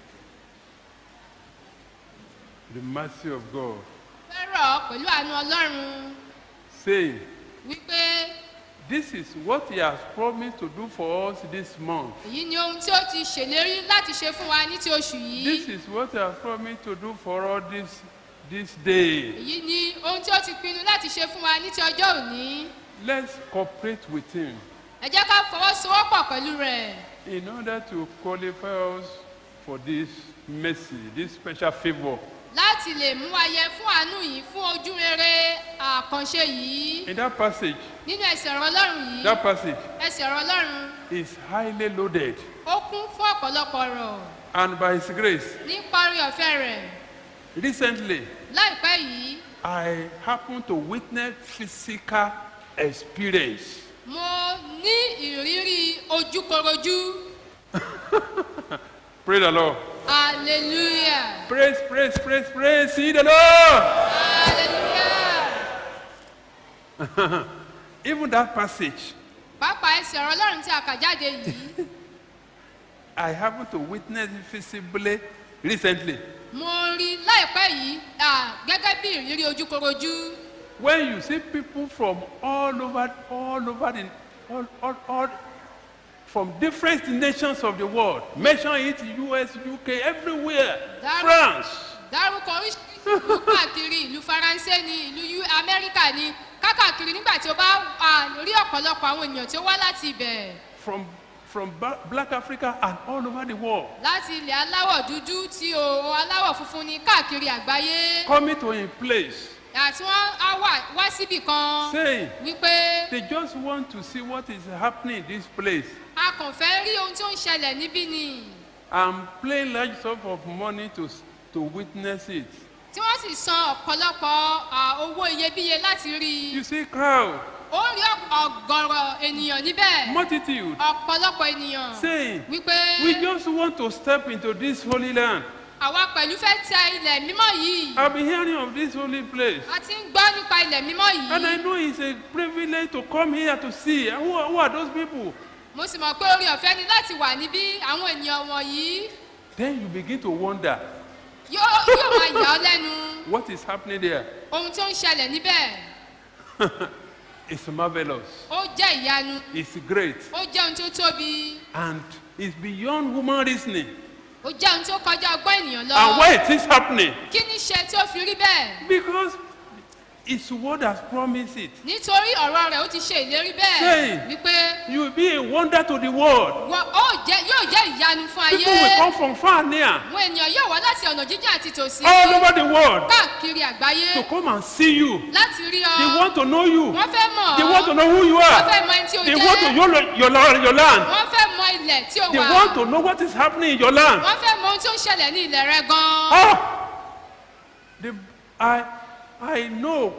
the mercy of God, fẹ́rọ̀ pẹ̀lú àánú ọlọ́run saying, wípé This is what He has promised to do for us this month. èyí ni ohun tí ó ti ṣèlérí láti ṣe fún wa ní ti oṣù This yìí is what He has promised to do for us this, this day. èyí ni ohun tí ó ti pinnu láti ṣe fún wa ní ti ọjọ́ òní Let's cooperate with Him ẹ jẹ́ ká fọwọ́sowọ́pọ̀ pẹ̀lú rẹ̀ in order to qualify us for this mercy, this special favor. láti lè mú wa yẹ fún àánú yìí fún ojú rere àkànṣe yìí In that passage, nínú ẹsẹ̀ ọ̀rọ̀ ọlọ́run yìí that passage ẹsẹ̀ ọ̀rọ̀ ọlọ́run is highly loaded, ó kún fún ọ̀pọ̀lọpọ̀ ọ̀rọ̀ and by His grace, nípa orí ọ̀fẹ́ rẹ̀ recently láìpẹ́ yìí I happened to witness physical experience. mo ní ìrírí ojúkorojú Praise the Lord. hallelujah Praise, praise, praise, praise. See the Lord. hallelujah Even that passage, pàápàá ẹsẹ̀ ọ̀rọ̀ ọlọ́run tí a kà jáde yìí I happened to witness it visibly recently. mo rí láìpẹ́ yìí ah, gẹ́gẹ́ bí ìrírí ojúkorojú When you see people from all over, all over the, all, all, all, from different nations of the world, mention it, US, UK, everywhere, That- France, dárúkọ oríṣiríṣi ìlú káàkiri ìlú faransé ni ìlú U- amẹ́ríkà ni kákàkiri nígbà tí o bá ah, rí ọ̀pọ̀lọpọ̀ àwọn ènìyàn tí ó wá láti ibẹ̀ from, from Ba- Black Africa and all over the world, láti ilẹ̀ aláwọ̀ dúdú tí o aláwọ̀ funfun ni káàkiri àgbáyé coming to a place, àti wọ́n á wà wá síbì kan saying wípé they just want to see what is happening in this place. a kàn fẹ́ rí ohun tó ń ṣẹlẹ̀ níbí ni I'm paying large sum of money to, to witness it. tí wọ́n sì san ọ̀pọ̀lọpọ̀ ah, owó iyebíye láti rí i You see crowd, ó rí ọ̀gọ̀rọ̀ ènìyàn níbẹ̀ multitude, ọ̀pọ̀lọpọ̀ ènìyàn saying, wípé we just want to step into this holy land. àwa pẹ̀lú fẹ́ tẹ ilẹ̀ mímọ́ yìí I've been hearing of this holy place. a ti ń gbọ́ nípa ilẹ̀ mímọ́ And I yìí know it's a privilege to come here to see. And Who, are- who are those people? mo sì mọ̀ pé orí ọ̀fẹ́ ni láti wà níbí àwọn ènìyàn wọ̀nyí Then you begin to wonder yóò yóò máa yà ọ́ lẹ́nu what is happening there. ohun tó ń ṣẹlẹ̀ níbẹ̀ It's marvelous. ó jẹ́ ìyanu It's great. ó jẹ́ ohun tó tóbi And it's beyond human reasoning. ó jẹ́ ohun tó kọjá ọgbọ́n ènìyàn lọ And why it is happening? kí ni ṣe tí ó fi rí bẹ́ẹ̀ Because His word has promised it. nítorí ọ̀rọ̀ rẹ̀ ó ti ṣe ìlérí bẹ́ẹ̀ Say. wípé You will be a wonder to the world. wọ́n ó jẹ́ yóò jẹ́ ìyanu fún People ayé will come from far and near, àwọn ènìyàn yóò wá láti ọ̀nà jíjìn àti tòsí all over the world, káàkiri àgbáyé to come and see you. láti rí ọ They want to know you. wọ́n fẹ́ mọ̀ They ọ́ want to know who you wọ́n are. fẹ́ mọ ẹni tí o They want to jẹ́ know your, your, your land. wọ́n fẹ́ mọ ilẹ̀ tí o They wà want to know what is happening in your land. wọ́n fẹ́ mọ ohun tó ń ṣẹlẹ̀ ní ilẹ̀ rẹ gan-an Oh, the, I, I know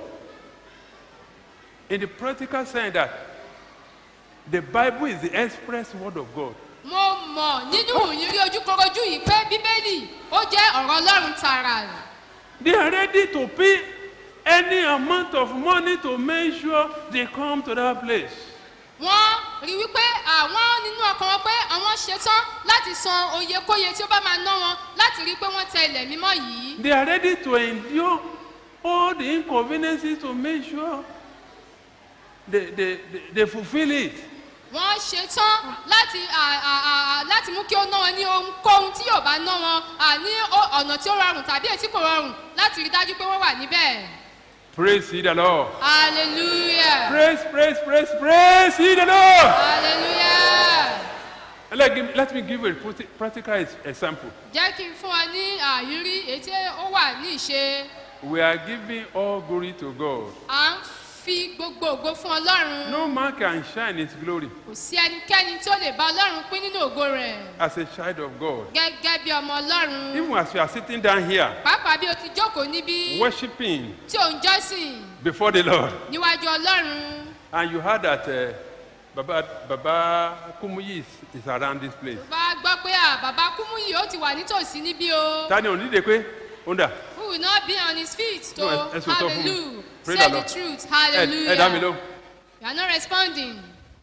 in the practical sense that the Bible is the express word of God. mo mọ̀ nínú ìrírí ojúkorojú yìí pé bíbélì ó jẹ́ ọ̀rọ̀ ọlọ́run tààrà They are ready to pay any amount of money to make sure they come to that place. wọ́n rí wípé àwọn nínú ọkàn wọn pé àwọn ṣetán láti san oyekóye tí ó bá máa ná wọn láti rí pé wọ́n tẹ ilẹ̀ mímọ́ yìí They are ready to endure all the inconveniences to make sure they, they, they, they fulfill it. wọ́n ṣetán láti à- à- à- à- láti mú kí ó ná wọn ní ohunkóhun tí yóò bá ná wọn à, ní ó- ọ̀nà tí ó rọrùn tàbí èyí tí kò rọrùn láti rí dájú pé wọ́n wà níbẹ̀ Praise ye the Lord. hallelujah Praise, praise, praise, praise ye the Lord. hallelujah Let, give, let me give you a practi- practical ex- example. jẹ́ kí n fún ọ ní àyírí èyí tí ó wà ní ìṣe We are giving all glory to God. à ń fi gbogbo ògo fún ọlọ́run No man can shine his glory kò sí ẹnikẹ́ni tó lè bá ọlọ́run pín nínú ògo rẹ̀ as a child of God. gẹ́gẹ́ bí ọmọ ọlọ́run Even as you are sitting down here, pàápàá bí o ti jókòó níbí worshiping tí ò ń jọ́sìn before the Lord, níwájú ọlọ́run and you heard that uh, Baba, Baba Kumuyi is, is around this place. bá gbọ́ pé à bàbá kúmúyì ó ti wà nítòsí níbí o Ta ni ò ní dè pé ó ń dà? who will not be on his feet to No, ẹ- ẹ sòótọ́ fún mi. hallelujah Pray say the the Lord. truth Ẹ ẹ dá mi hallelujah lóhùn. you are not responding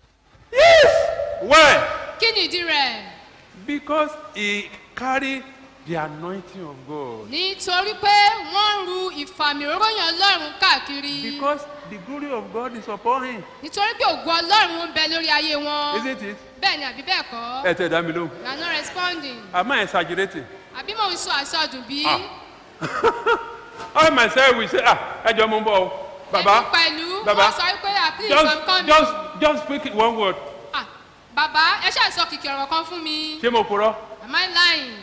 Why? kí ni ìdí rẹ̀ Because he carry the anointing of God. nítorí pé wọ́n ń ru ìfàmì òróyàn ọlọ́run káàkiri Because the glory of God is upon him. nítorí pé ògo ọlọ́run ń bẹ lórí ayé wọn Isn't it? bẹ́ẹ̀ ni àbí bẹ́ẹ̀ kọ́ Ẹ tẹ̀ dá mi lóhùn. you are not responding Am I exaggerating? àbí mò ń sọ àsọdùn bí Ah. I myself will say, ah, ẹ jọ mo ń bọ̀ o. Baba, Èmi pẹ̀lú Baba, wọ́n sọ pé ah please just, I'm coming just, just speak one word. ah bàbá ẹ ṣáà sọ kìkì ọ̀rọ̀ kan fún mi Ṣé mo purọ́? am I lying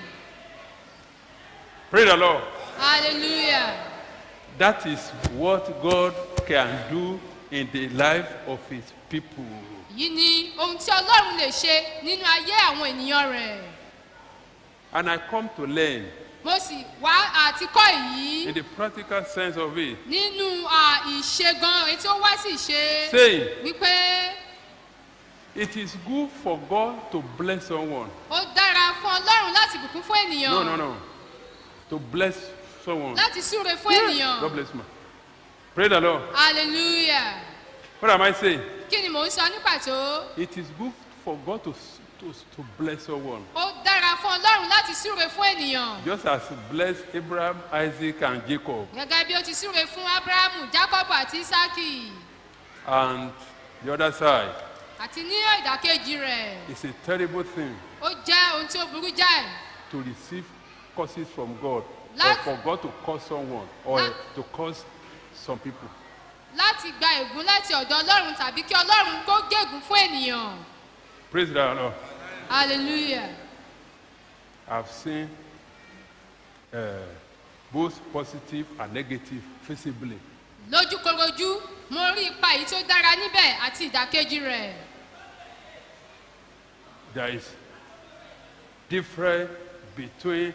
Pray the Lord. hallelujah That is what God can do in the life of his people. yìí ni ohun tí ọlọ́run lè ṣe nínú ayé àwọn ènìyàn rẹ̀ And I come to learn mo sì wá àti kọ́ èyí in the practical sense of it, nínú à, ìṣe gan èyí tí ó wá sí ìṣe saying wípé it is good for God to bless someone. ó dára fún ọlọ́run láti bùkún fún ènìyàn No, no, no. To bless someone. láti súre fún God ènìyàn bless you. Pray the Lord. hallelujah What am I saying? kí ni mò ń sọ ní pàtó It is good for God to, to, to bless someone. ó dára fún ọlọ́run láti súre fún ènìyàn Just as he blessed Abraham, Isaac, and Jacob. gẹ́gẹ́ bí ó ti súre fún abrahamu jacob àti isaki And the other side, àti ní ìdàkejì rẹ̀ it's a terrible thing ó jẹ́ ohun tí ó burú jáì to receive curses from God or Last- for God to curse someone or La- to curse some people. láti gba ègún láti ọ̀dọ̀ ọlọ́run tàbí kí ọlọ́run kó gégùn fún ènìyàn Praise the Lord. hallelujah I've seen uh, both positive and negative visibly. lójúkorojú mo rí ipa èyí tó dára níbẹ̀ àti ìdàkejì rẹ̀ There is difference between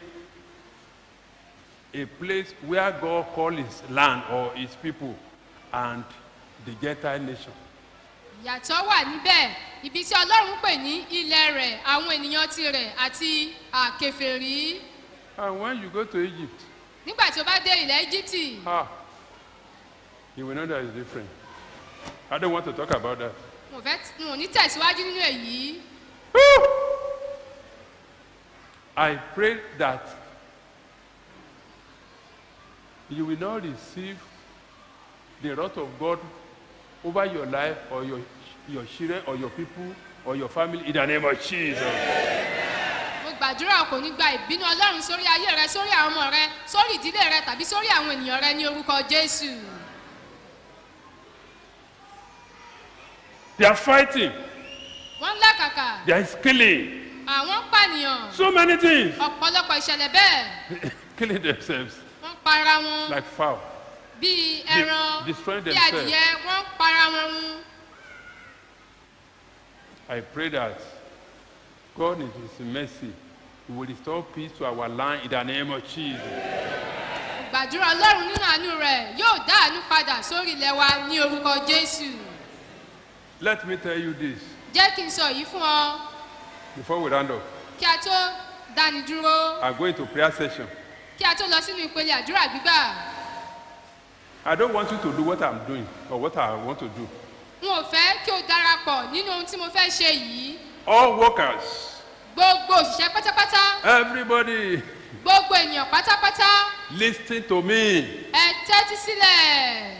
a place where God calls his land or his people and the Gentile nation. ìyàtọ̀ wà níbẹ̀ ibi tí ọlọ́run pè ní ilẹ̀ rẹ̀ àwọn ènìyàn tirẹ̀ àti àkèfèrí And when you go to Egypt, nígbà tí ó bá dé ilẹ̀ íjíbítì ah, you will know that it's different. I don't want to talk about that. mo fẹ́ n ò ní tẹ̀síwájú nínú èyí I pray that you will not receive the wrath of God over your life or your, your children or your people or your family in the name of Jesus. mo gbàdúrà kò ní gba ìbínú ọlọ́run sórí ayé rẹ sórí àwọn ọmọ rẹ sórí ìdílé rẹ tàbí sórí àwọn ènìyàn rẹ ní orúkọ jésù They are fighting, wọ́n ń làkàkà they are killing. àwọn ń pànìyàn So many things. ọ̀pọ̀lọpọ̀ ìṣẹ̀lẹ̀ bẹ́ẹ̀ killing themselves wọ́n ń para wọn like fowl. bíi ẹran destroying bíi themselves. adìyẹ wọ́n ń para wọn run I pray that God in His mercy will restore peace to our land in the name of Jesus. gbàdúrà ọlọ́run nínú àánú rẹ̀ yóò dá àánú padà sórí ilẹ̀ wa ní orúkọ jésù Let me tell you this jẹ́ kí n sọ yìí fún ọ before we round up. kí a tó dáni dúró I'm going to prayer session. kí a tó lọ sínú ìpele àdúrà gbígbà I don't want you to do what I'm doing or what I want to do. n ò fẹ́ kí o darapọ̀ nínú ohun tí mo fẹ́ ṣe yìí All workers, gbogbo òṣìṣẹ́ pátápátá everybody, gbogbo ènìyàn pátápátá listen to me. ẹ tẹ́tí sílẹ̀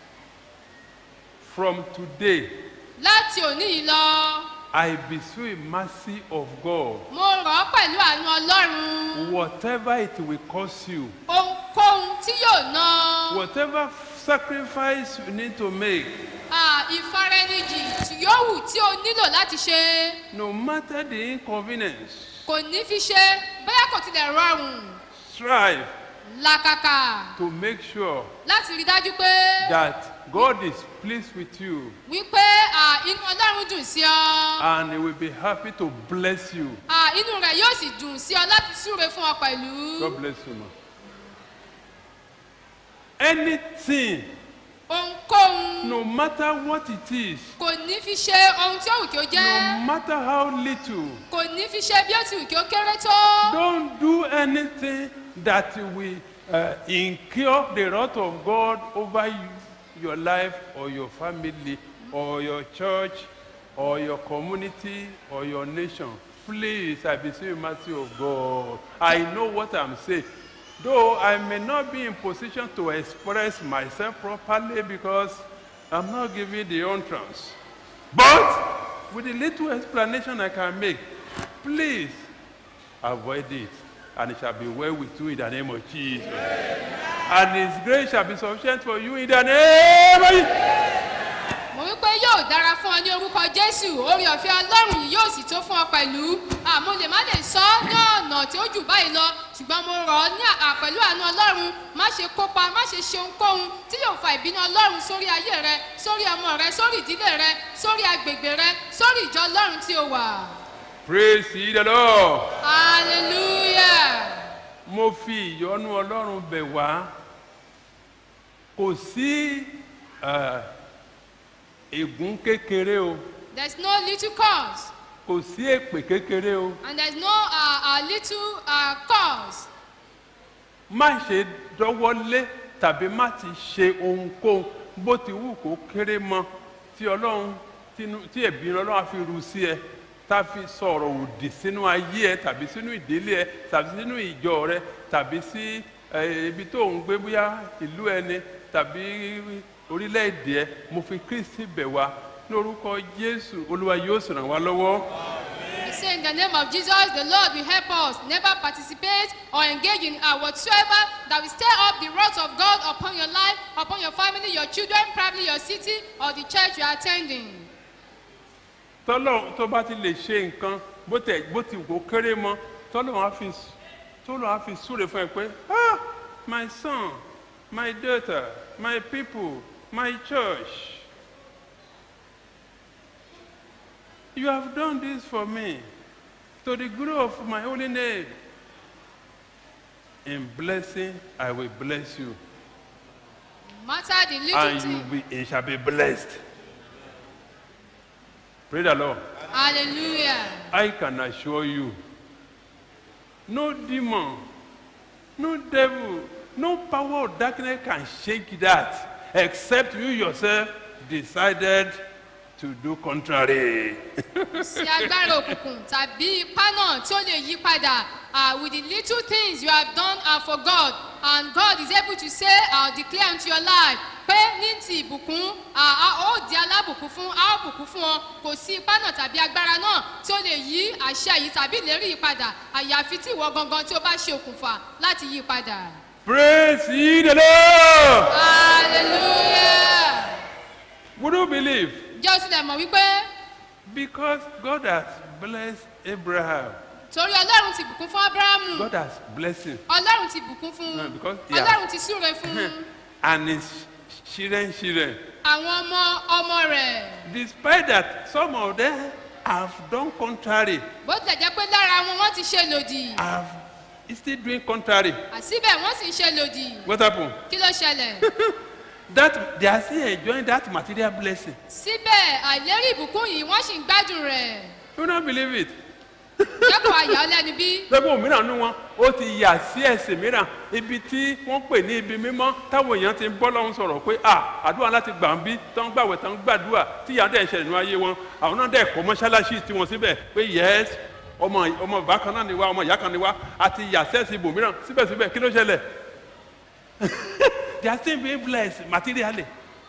From today, láti òní yìí lọ I beseech you mercy of God. mo rọ̀ ọ́ pẹ̀lú àánú ọlọ́run Whatever it will cost you, ohunkóhun tí yóò ná whatever sacrifice you need to make, à, ìfaraẹnijì tí yóò wù tí o nílò láti ṣe no matter the inconvenience, kò ní fi ṣe bóyá kò tilẹ̀ rọrùn strive làkàkà to make sure láti rí dájú pé that God is pleased with you wípé à, inú ọlọ́run dùn sí ọ and He will be happy to bless you. à, inú rẹ̀ yóò sì dùn sí ọ láti súre fún ọ pẹ̀lú God bless you, ma. Anything ohunkóhun no matter what it is, kò ní fi ṣe ohun tí ó wù kí ó no jẹ́ matter how little, kò ní fi ṣe bí ó ti wù kí ó kéré tó don't do anything that will uh, incur the wrath of God over you, your life or your family or your church or your community or your nation. Please, I beseech you, mercy of God. I know what I'm saying. Though I may not be in position to express myself properly because I'm not giving the entrance. But with the little explanation I can make, please avoid it, and it shall be well with you in the name of Jesus. And His grace shall be sufficient for you in the name of Jesus. mo wí pé yóò dára fún ọ ní orúkọ jésù orí ọ̀fẹ́ ọlọ́run yìí yóò sì tó fún ọ pẹ̀lú àmọ́ lè má lè sọ ọ́ ní ọ̀nà tí ó jù báyìí lọ ṣùgbọ́n mo rọ̀ ọ́ ní à- pẹ̀lú àánú ọlọ́run má ṣe kópa má ṣe ṣe ohunkóhun tí yóò fa ìbínú ọlọ́run sórí ayé rẹ sórí ọmọ rẹ sórí ìdílé rẹ sórí agbègbè rẹ sórí ìjọ ọlọ́run tí o wà Praise ye the Lord. hallelujah Mo fi ìyọ́nú Ọlọ́run bẹ̀ wá. Kò sí eh, ègún kékeré o, there is no little cause kò sí èpè kékeré o. and there is no uh, uh, little uh, cause Má ṣe dọ́wọ́lé tàbí má ti ṣe ohunkóhun bó ti wù kó kéré mọ́ tí Ọlọ́run tínú- tí ẹ̀bí Ọlọ́run á fi ru sí ẹ tá a fi sọ̀rọ̀ òdì sínú ayé ẹ tàbí sínú ìdílé ẹ tàbí sínú ìjọ rẹ tàbí sí eh, ibi tó ń gbé bóyá ìlú ẹni tàbí orílẹ̀-èdè ẹ mo fi Kristi bẹ̀ wá ní orúkọ Jésù Olúwa yóò sì ràn wá lọ́wọ́. We say in the name of Jesus, the Lord will help us never participate or engage in uh, whatsoever that will stir up the wrath of God upon your life, upon your family, your children, probably your city, or the church you are attending. tọ́lọ̀ tó bá ti lè ṣe nǹkan bó tẹ̀ bó ti wò ó kéré mọ́ tọ́lọ̀ á fi tọ́lọ̀ á fi súre fún ẹ pé ah my son my daughter my people my church you have done this for me to the glory of my holy name in blessing I will bless you No matter the little and you thing. will be, shall be blessed pray the Lord. Hallelujah. I can assure you, no demon, no devil, no power of darkness can shake that except you yourself decided to do contrary. sí agbára òkùnkùn tàbí ipá náà tí ó lè yí padà uh, with the little things you have done uh, for God and God is able to say uh, declare unto your life pé ní ti ìbùkún uh, a ó di alábùkún fún a ó bùkún fún ọ kò sí ipá náà tàbí agbára náà tí ó lè yí àṣẹ yìí tàbí ìlérí yìí padà àyàfi tí ìwọ gangan tí ó bá ṣe òkùnfà láti yí padà. Praise ye the Lord! hallelujah. Would you believe? jẹ́ o tilẹ̀ mọ̀ wípé Because God has blessed Abraham, torí ọlọ́run ti bùkún fún abrahamu God has blessed him, ọlọ́run ti bùkún fún No, un because he has- ọlọ́run ti súre fún un and his children, children. àwọn ọmọ ọmọ rẹ̀ Despite that, some of them have done contrary, bó tilẹ̀ jẹ́ pé lára wọn wọ́n ti ṣe lòdì have still doing contrary. àsíbẹ̀ wọ́n sì ń ṣe lòdì What happened? kí ló ṣẹlẹ̀ that they are still enjoying that material blessing. síbẹ̀ àìlérí ìbùkún yìí wọ́n sì ń gbádùn rẹ̀ You don't believe it. jẹ́kọ̀ọ́ àyà ọlẹ́nu bí lọ́gbọ̀n mìíràn nínú wọn ó ti yà sí ẹ̀sìn mìíràn ibi tí wọ́n pè ní ibi mímọ́ táwọn èèyàn ti ń bọ́ lọ́hún sọ̀rọ̀ pé à àdúrà láti gbà ń bí tó ń gbàwẹ̀ tó ń gbàdúrà tí ìyá dẹ̀ ń ṣẹlẹ̀ nínú ayé wọn àwọn náà dẹ̀ kọ́ mọ́ṣáláṣí tí wọ́n síbẹ̀ pé yẹ́s ọmọ ọmọ bàbá kan náà ni wá ọmọ ìyá kan ni wá àti yà sẹ́ẹ̀sì ibòmíràn síbẹ̀síbẹ̀ kí ló ṣẹlẹ̀ they are still being blessed materially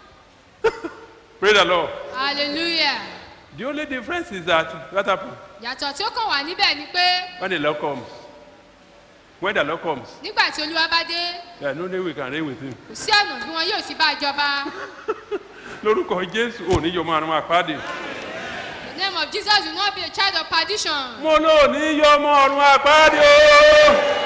pray the lord hallelujah the only difference is that what happen yàtọ̀ tí ó kàn wá níbẹ̀ ni pé when the lord comes when the lord comes nígbà tí olúwa bá dé there is no way we can reign with him. kò sí ọ̀nà bí wọn yóò ti bá a jọba lórúkọ jésù ò ní yọmọ àrùn àpáàdé the name of jesus will not be a child of perdition mo ló ní yọmọ àrùn àpáàdé o.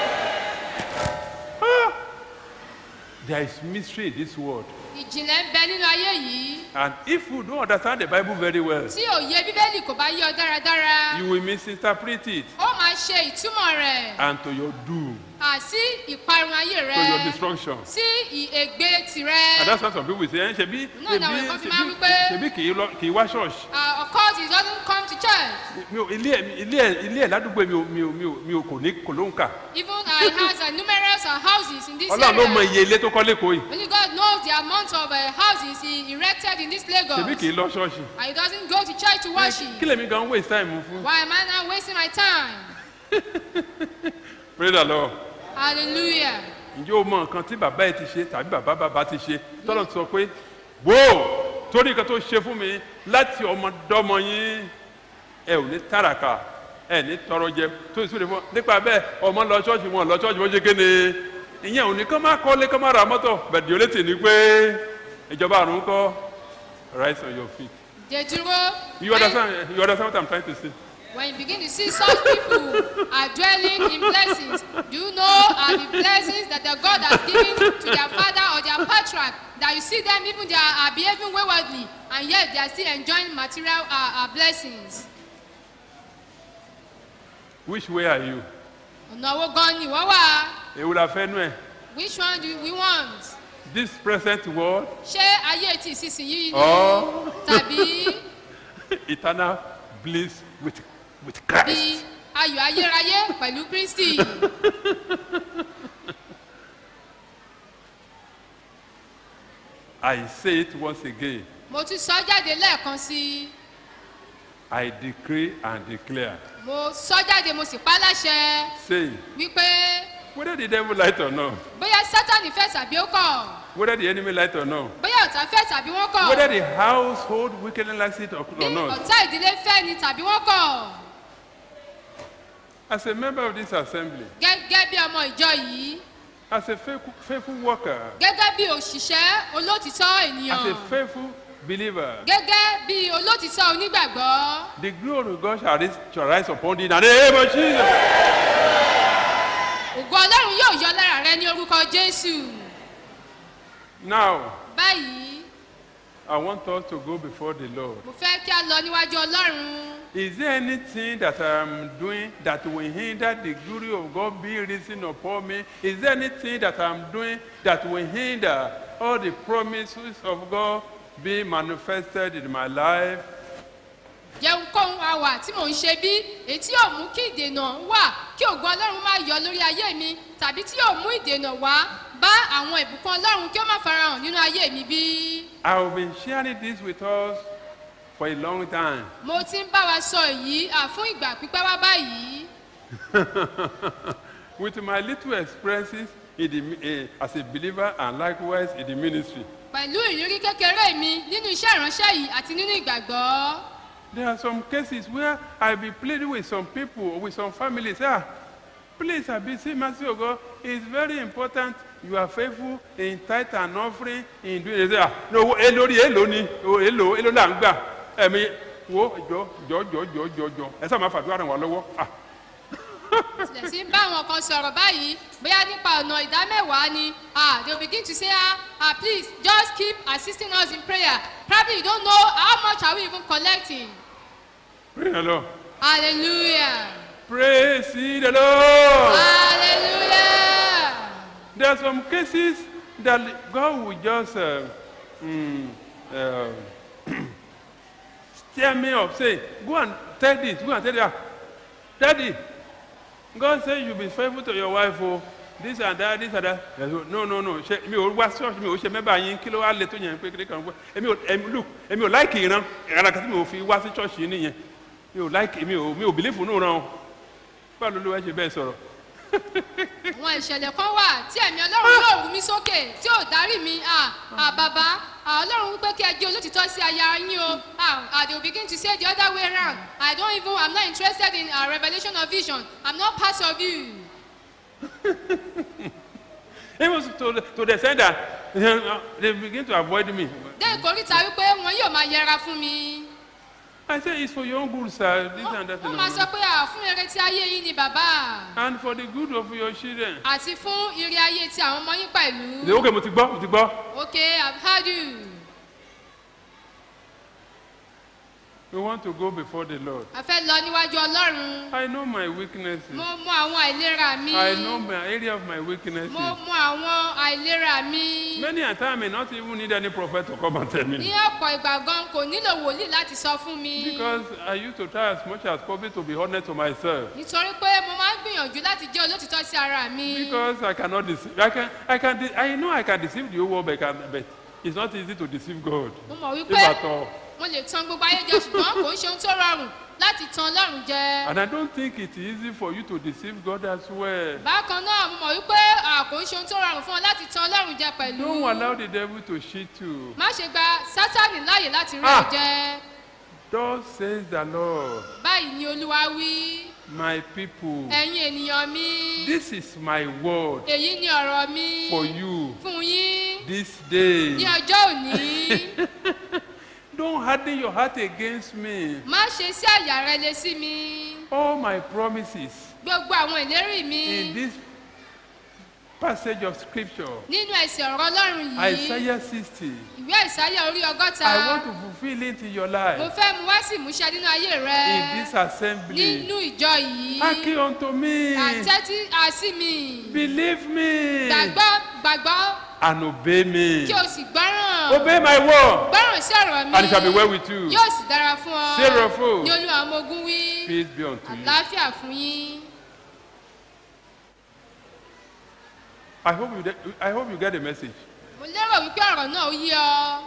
Ah! there is mystery in this world ìjìnlẹ̀ ń bẹ nínú ayé yìí and if you don't understand the bible very well tí òye bíbélì kò bá yé ọ dáradára you will misinterpret it ó máa ṣe ìtumọ̀ rẹ̀ and to your doom, àsí ìparun ayé to your rẹ̀ destruction. sí ì- ègbé And tirẹ̀. that's why some people say, "Eh, ṣebí Náà làwọn ṣebí kan fi máa ń ṣebí wí pé- ṣebí kì í lọ kì í wá ṣọ́ọ̀ṣì. Uh, of course he doesn't come to church Mi ò ilé ẹ̀ ilé ẹ̀ ilé ẹ̀ ládùúgbò mi ò mi ò mi ò mi ò kò ní kò ló ń kà. even uh, he has uh, numerous uh, houses in this Ọlọ́run ló mọ area. iye ilé tó kọ́ lẹ́kọ̀ọ́ yìí. Only God knows the amount of uh, houses he erected in this Lagos. Ṣebí kì í lọ ṣọ́ọ̀ṣì. And he doesn't go to church to worship. Kí lèmi gan waste time fún? Why am I now wasting my time? Praise the Lord. Hallelujah. ǹjẹ́ o mọ nǹkan tí bàbá ẹ ti ṣe tàbí bàbá bàbá ti ṣe tọ́lọ̀ sọ pé wò ó torí nǹkan tó ṣe fún mi láti ọmọdọ́mọ yín ẹ ò ní tàràkà ẹ ní tọrọ jẹ tó ìsúre fún nípa bẹ́ẹ̀ ọmọ lọ ṣọ́ọ̀ṣì wọn lọ ṣọ́ọ̀ṣì wọn ṣe kéde ìyẹn ò ní kán máa kọ́lé kán máa ra mọ́tò bẹ̀dì ó létí ni pé ìjọba àrùn kọ́ rise on your feet They dúró. you understand you understand what I'm trying to say. When you begin to see such people are dwelling in blessings, do you know are the blessings that the God has given to their father or their patriarch that you see them even they are, are behaving waywardly and yet they are still enjoying material uh, uh, blessings. which way are you? Ọ̀nà owó gan ni wọ́n wà. èwo la fẹ́ nú ẹ̀ Which one do we want? this present world Ṣé ayé ti ìsinsìnyí ni? or Tàbí eternal bliss with with bí Christ. ayọ̀ ayérayé pẹ̀lú Kristi? I say it once again. Mo tún sọ jáde lẹ́ẹ̀kan sí i. I decree and declare, Mo sọ jáde mo sì pa á láṣẹ saying, wípé whether the devil like it or not, bóyá Sátánì fẹ́ tàbí ó kọ̀. whether the enemy like it or not, bóyá ọ̀tá fẹ́ tàbí wọ́n kọ̀ whether the household wickedly likes it or, bí or not, ọ̀tá ìdílé fẹ́ ni tàbí wọ́n kọ̀ as a member of this assembly, gẹ́gẹ́ bí ọmọ ìjọ yìí as a faithful, faithful worker, gẹ́gẹ́ bí òṣìṣẹ́ olótìtọ́ ènìyàn as a faithful believer, gẹ́gẹ́ bí olótìtọ́ onígbàgbọ́ the glory of God shall rise, shall rise upon thee in the name of Jesus. ògo ọlọ́run yóò yọ lára rẹ ní orúkọ jésù Now, báyìí I want us to go before the Lord. mo fẹ́ kí a lọ níwájú ọlọ́run Is there anything that I am doing that will hinder the glory of God being risen upon me? Is there anything that I am doing that will hinder all the promises of God being manifested in my life? jẹun kóhun àwà tí mò ń ṣe bí èyí tí yóò mú kí ìdènà wà kí ògo ọlọ́run má yọ lórí ayé mi tàbí tí yóò mú ìdènà wá bá àwọn ìbùkún ọlọ́run kí ó má farahàn nínú ayé mi bí. I have been sharing this with us for a long time. mo ti ń bá wa sọ èyí à fún ìgbà pípẹ́ wá báyìí with my little experiences in the, mi- eh, as a believer and likewise in the ministry. pẹ̀lú ìrírí kékeré mi nínú iṣẹ́ ìránṣẹ́ yìí àti nínú ìgbàgbọ́. There are some cases where I be pleading with some people, with some families. Ah, please, I be see mercy of God. It's very important. You are faithful in tithe and offering in doing it. Ah, no, elori eloni, o elo elo la ń gbà. Ẹ̀mi wo jọ jọ jọ jọ jọ jọ. Ẹ sábà máa fàdúrà ràn wá lọ́wọ́. Ah, tilẹ̀ sí ń bá àwọn kan sọ̀rọ̀ báyìí bóyá nípa ọ̀nà ìdámẹ́wàá ni ah they will begin to say ah ah please just keep assisting us in prayer probably you don't know how much are we even collecting praise the Lord. hallelujah Praise ye the Lord. hallelujah There are some cases that God will just uh, mm, uh, stir me up, say, go and tell this, go and tell that. Daddy, God say you be faithful to your wife, oh, this and that, this and that. I go, No, no, no, ṣe mi ò wá ṣọ́ọ̀ṣì mi ò ṣe mẹ́bàá yín kí ló wá lè tó yẹn pé kékeré kan pé èmi ò èmi look èmi ò láìkì ìran ìran kan tí mi ò fi wá sí ṣọ́ọ̀ṣì yín nìyẹn mi ò láìkì mi ò mi ò bìlífù nù ràn ọ́ báwo ló ló wá ṣe bẹ́ẹ̀ sọ̀rọ̀. àwọn ìṣẹ̀lẹ̀ kan wà tí ẹ̀mí ọlọ́run yóò rú mi sókè tí ò dárí mi ah ah bàbá ah ọlọ́run wípé kí ẹ jẹ́ olótìtọ́ sí aya yín o ah ah they will begin to say the other way round i don't even i'm not interested in uh, revelation of vision i'm not part of you. Even to the, to the extent that they begin to avoid me. dé ìkórìtà wípé wọn yóò máa yẹra fún mi. I say it's for your own good, sir. This and that. wọ́n and máa sọ all. pé à fún eré tí ayé yín ni bàbá And for the good of your children. àti fún ire ayé tí àwọn ọmọ yín pẹ̀lú. They, okay, mo ti gbọ́, mo ti gbọ́. okay i've heard you. We want to go before the Lord. a fẹ́ lọ níwájú ọlọ́run I know my weaknesses. mo mọ àwọn àìlera mi I know my area of my weaknesses. mo mọ àwọn àìlera mi Many a time I may not even need any prophet to come and tell ní me. ọ̀pọ̀ ìgbà gan kò nílò wòlíì láti sọ fún mi Because I used to try as much as possible to be honest to myself. nítorí pé mo máa ń gbìyànjú láti jẹ́ olótìtọ́ sí ara mi Because I cannot deceive. I can. I can. De- I know I can deceive the whole world, but, I can, but it's not easy to deceive God. mo mọ̀ If wípé at all. mo lè tan gbogbo ayé jẹ ṣùgbọ́n kò ń ṣe ohun tó rọrùn láti tan ọlọ́run jẹ And I don't think it's easy for you to deceive God as well. bákan náà mo mọ̀ wípé à, kò ń ṣe ohun tó rọrùn fún ọ láti tan ọlọ́run jẹ pẹ̀lú Don't allow the devil to cheat you. má ṣe gba sátánì láàyè láti rí Ah. ọ jẹ Thus says the Lord, báyìí ni olúwa wí my people. ẹ̀yin ènìyàn mi This is my word èyí ni ọ̀rọ̀ mi for you fún yín this day. ní ọjọ́ òní Don't harden your heart against me. má ṣe sí àyà rẹ lé sí mi All my promises gbogbo àwọn ìlérí mi in this passage of scripture, nínú ẹsẹ̀ ọ̀rọ̀ ọlọ́run yìí Isaiah 60, ìwé àìsáyà orí ọgọ́ta I want to fulfill it in your mo life, fẹ́ mu wá sí ìmúṣẹ nínú ayé rẹ in this assembly. nínú ìjọ yìí Hearken unto me, àtẹ́tí àsí mi believe me, gbàgbọ́ gbàgbọ́ and obey me. kí o sì gbọ́ràn Obey my word, gbọ́ràn sí ọ̀rọ̀ mi and it shall be well with you. yóò sì dára fún ọ Zerofo. ní olúwa ọmọ ogun wí Peace be unto you. àlàáfíà fún yín I hope you, de- I hope you get the message. mo lérò wípé ọ̀rọ̀ náà ó yí ọ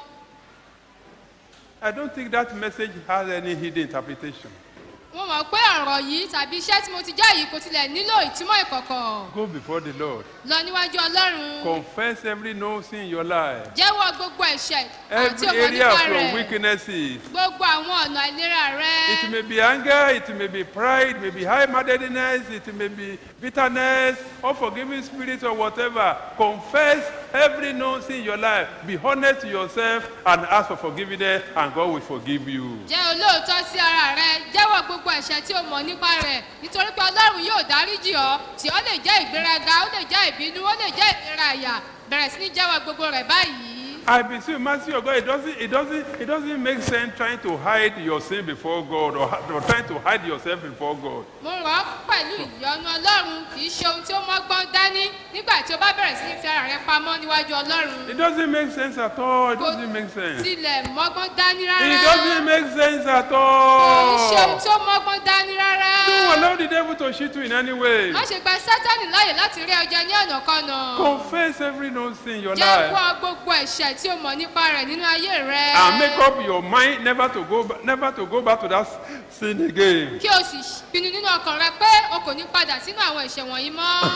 I don't think that message has any hidden interpretation. mo mọ̀ pé ọ̀rọ̀ yìí tàbí iṣẹ́ tí mo ti jẹ́ yìí kò tilẹ̀ nílò ìtumọ̀ ìkọ̀kọ̀ Go before the Lord. lọ níwájú ọlọ́run Confess every no sin in your life. jẹ́wọ́ gbogbo ẹ̀ṣẹ̀ Every àti ọmọ area nípa of your rẹ̀ weaknesses. gbogbo àwọn ọ̀nà àìlera rẹ It may be anger, it may be pride, it may be high-mindedness, it may be bitterness, unforgiving spirit or whatever. Confess every no sin in your life. Be honest to yourself and ask for forgiveness and God will forgive you. jẹ́ olóòótọ́ sí ara rẹ jẹ́wọ́ gbogbo ẹ̀ṣẹ̀ tí o mọ̀ nípa rẹ̀ nítorí pé ọlọ́run yóò dáríjì ọ́ tí ó lè jẹ́ ìgbéraga ó lè jẹ́ ìbínú ó lè jẹ́ ìlera àyà bẹ̀rẹ̀ sí ní jẹ́wọ́ gbogbo rẹ̀ báyìí. I beseech you, mercy of God. It doesn't, it doesn't, it doesn't make sense trying to hide your sin before God or, or trying to hide yourself before God. mo rọ̀ ọ́ pẹ̀lú ìyọ́nú ọlọ́run kì í ṣe ohun tí ó mọ́gbọ́n dání nígbà tí o bá bẹ̀rẹ̀ sí ní fi ara rẹ pamọ́ níwájú ọlọ́run It doesn't make sense at all. It doesn't make sense. It tilẹ̀ mọ́gbọ́n dání rárá doesn't make sense at kò í ṣe ohun all. tí ó mọ́gbọ́n dání rárá Don't allow the devil to cheat you in any way. má ṣe gba sátánì láàyè láti rí ọjà ní ọ̀nà kanà Confess every no sin in your life jẹ́wọ́ gbogbo ẹ̀ṣẹ̀ tí o mọ̀ nípa rẹ̀ nínú ayé rẹ and make up your mind never to go, ba- never to go back to that sin again. kí o sì pinnu nínú ọkàn rẹ pé o kò ní padà sínú àwọn ẹ̀ṣẹ̀ wọ̀nyí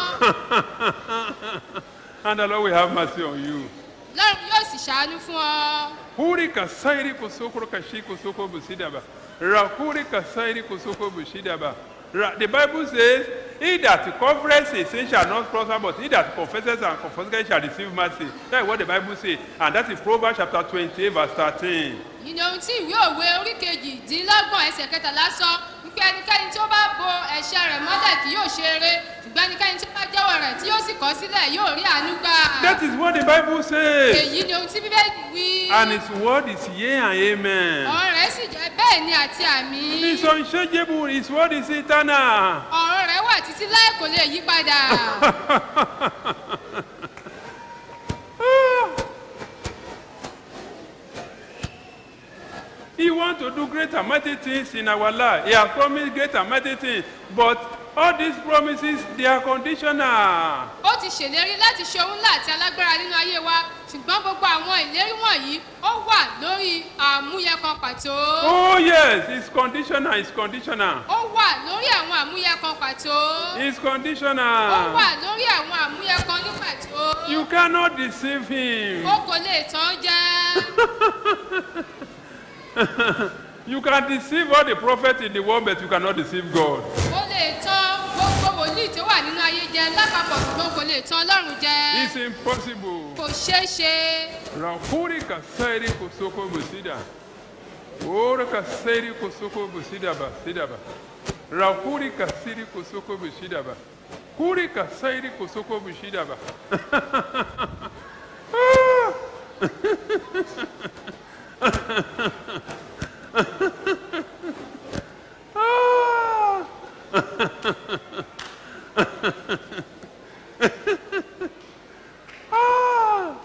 mọ́ And the Lord will have mercy on you. lọ́run yóò sì ṣàánú fún ọ Huri kasairi kusokoro kashi kusoko busidaba. Rakuri kasairi kusoko busidaba. Ra- The Bible says, He that covereth his sin shall not prosper, but he that confesses and confesses shall receive mercy. That is what the Bible says. And that is Proverbs chapter 28, verse 13. yìí ni ohun tí ìwé òwe orí kejìdínlọ́gbọ̀n ẹsẹ̀ kẹtàlá sọ wípé ẹnikẹ́ni tí ó bá bo ẹ̀ṣẹ̀ rẹ̀ mọ́lẹ̀ kì yóò ṣe eré ṣùgbọ́n ẹnikẹ́ni tí ó bá jẹ́wọ́ rẹ̀ tí yóò sì kọ̀ sílẹ̀ yóò rí àánú gbà. That is what the Bible says. èyí ni ohun tí bíbélì wí. And his word is yea and amen. ọ̀rọ̀ rẹ̀ sì jẹ́ bẹ́ẹ̀ ni àti àmì. It's unchangeable. His word is eternal. ọ̀rọ̀ rẹ̀ wà títí láì kò lè yí padà. He wants to do great and mighty things in our life. He has promised great and mighty things. But all these promises, they are conditional. ó ti ṣèlérí láti ṣe ohun ńlá àti alágbára nínú ayé wa ṣùgbọ́n gbogbo àwọn ìlérí wọ̀nyí ó wà lórí àmúyẹ kan pàtó. Oh, yes, it's conditional. It's conditional. ó wà lórí àwọn àmúyẹ kan pàtó. It's ó conditional. wà lórí àwọn àmúyẹ kan ní pàtó. You cannot deceive him. ó kò lè tán jẹ́. You can deceive all the prophets in the world, but you cannot deceive God. ó lè tán gbogbo wòlíì tó wà nínú ayé jẹ lápapọ̀ ṣùgbọ́n kò lè tán ọlọ́run jẹ. It's impossible. kò ṣeé ṣe. Rakuri kasairi kosoko busida. Ora kasairi kosoko busida ba sida ba. Rakuri kasiri kosoko busida ba. Kuri kasairi kosoko busida ba. Ah!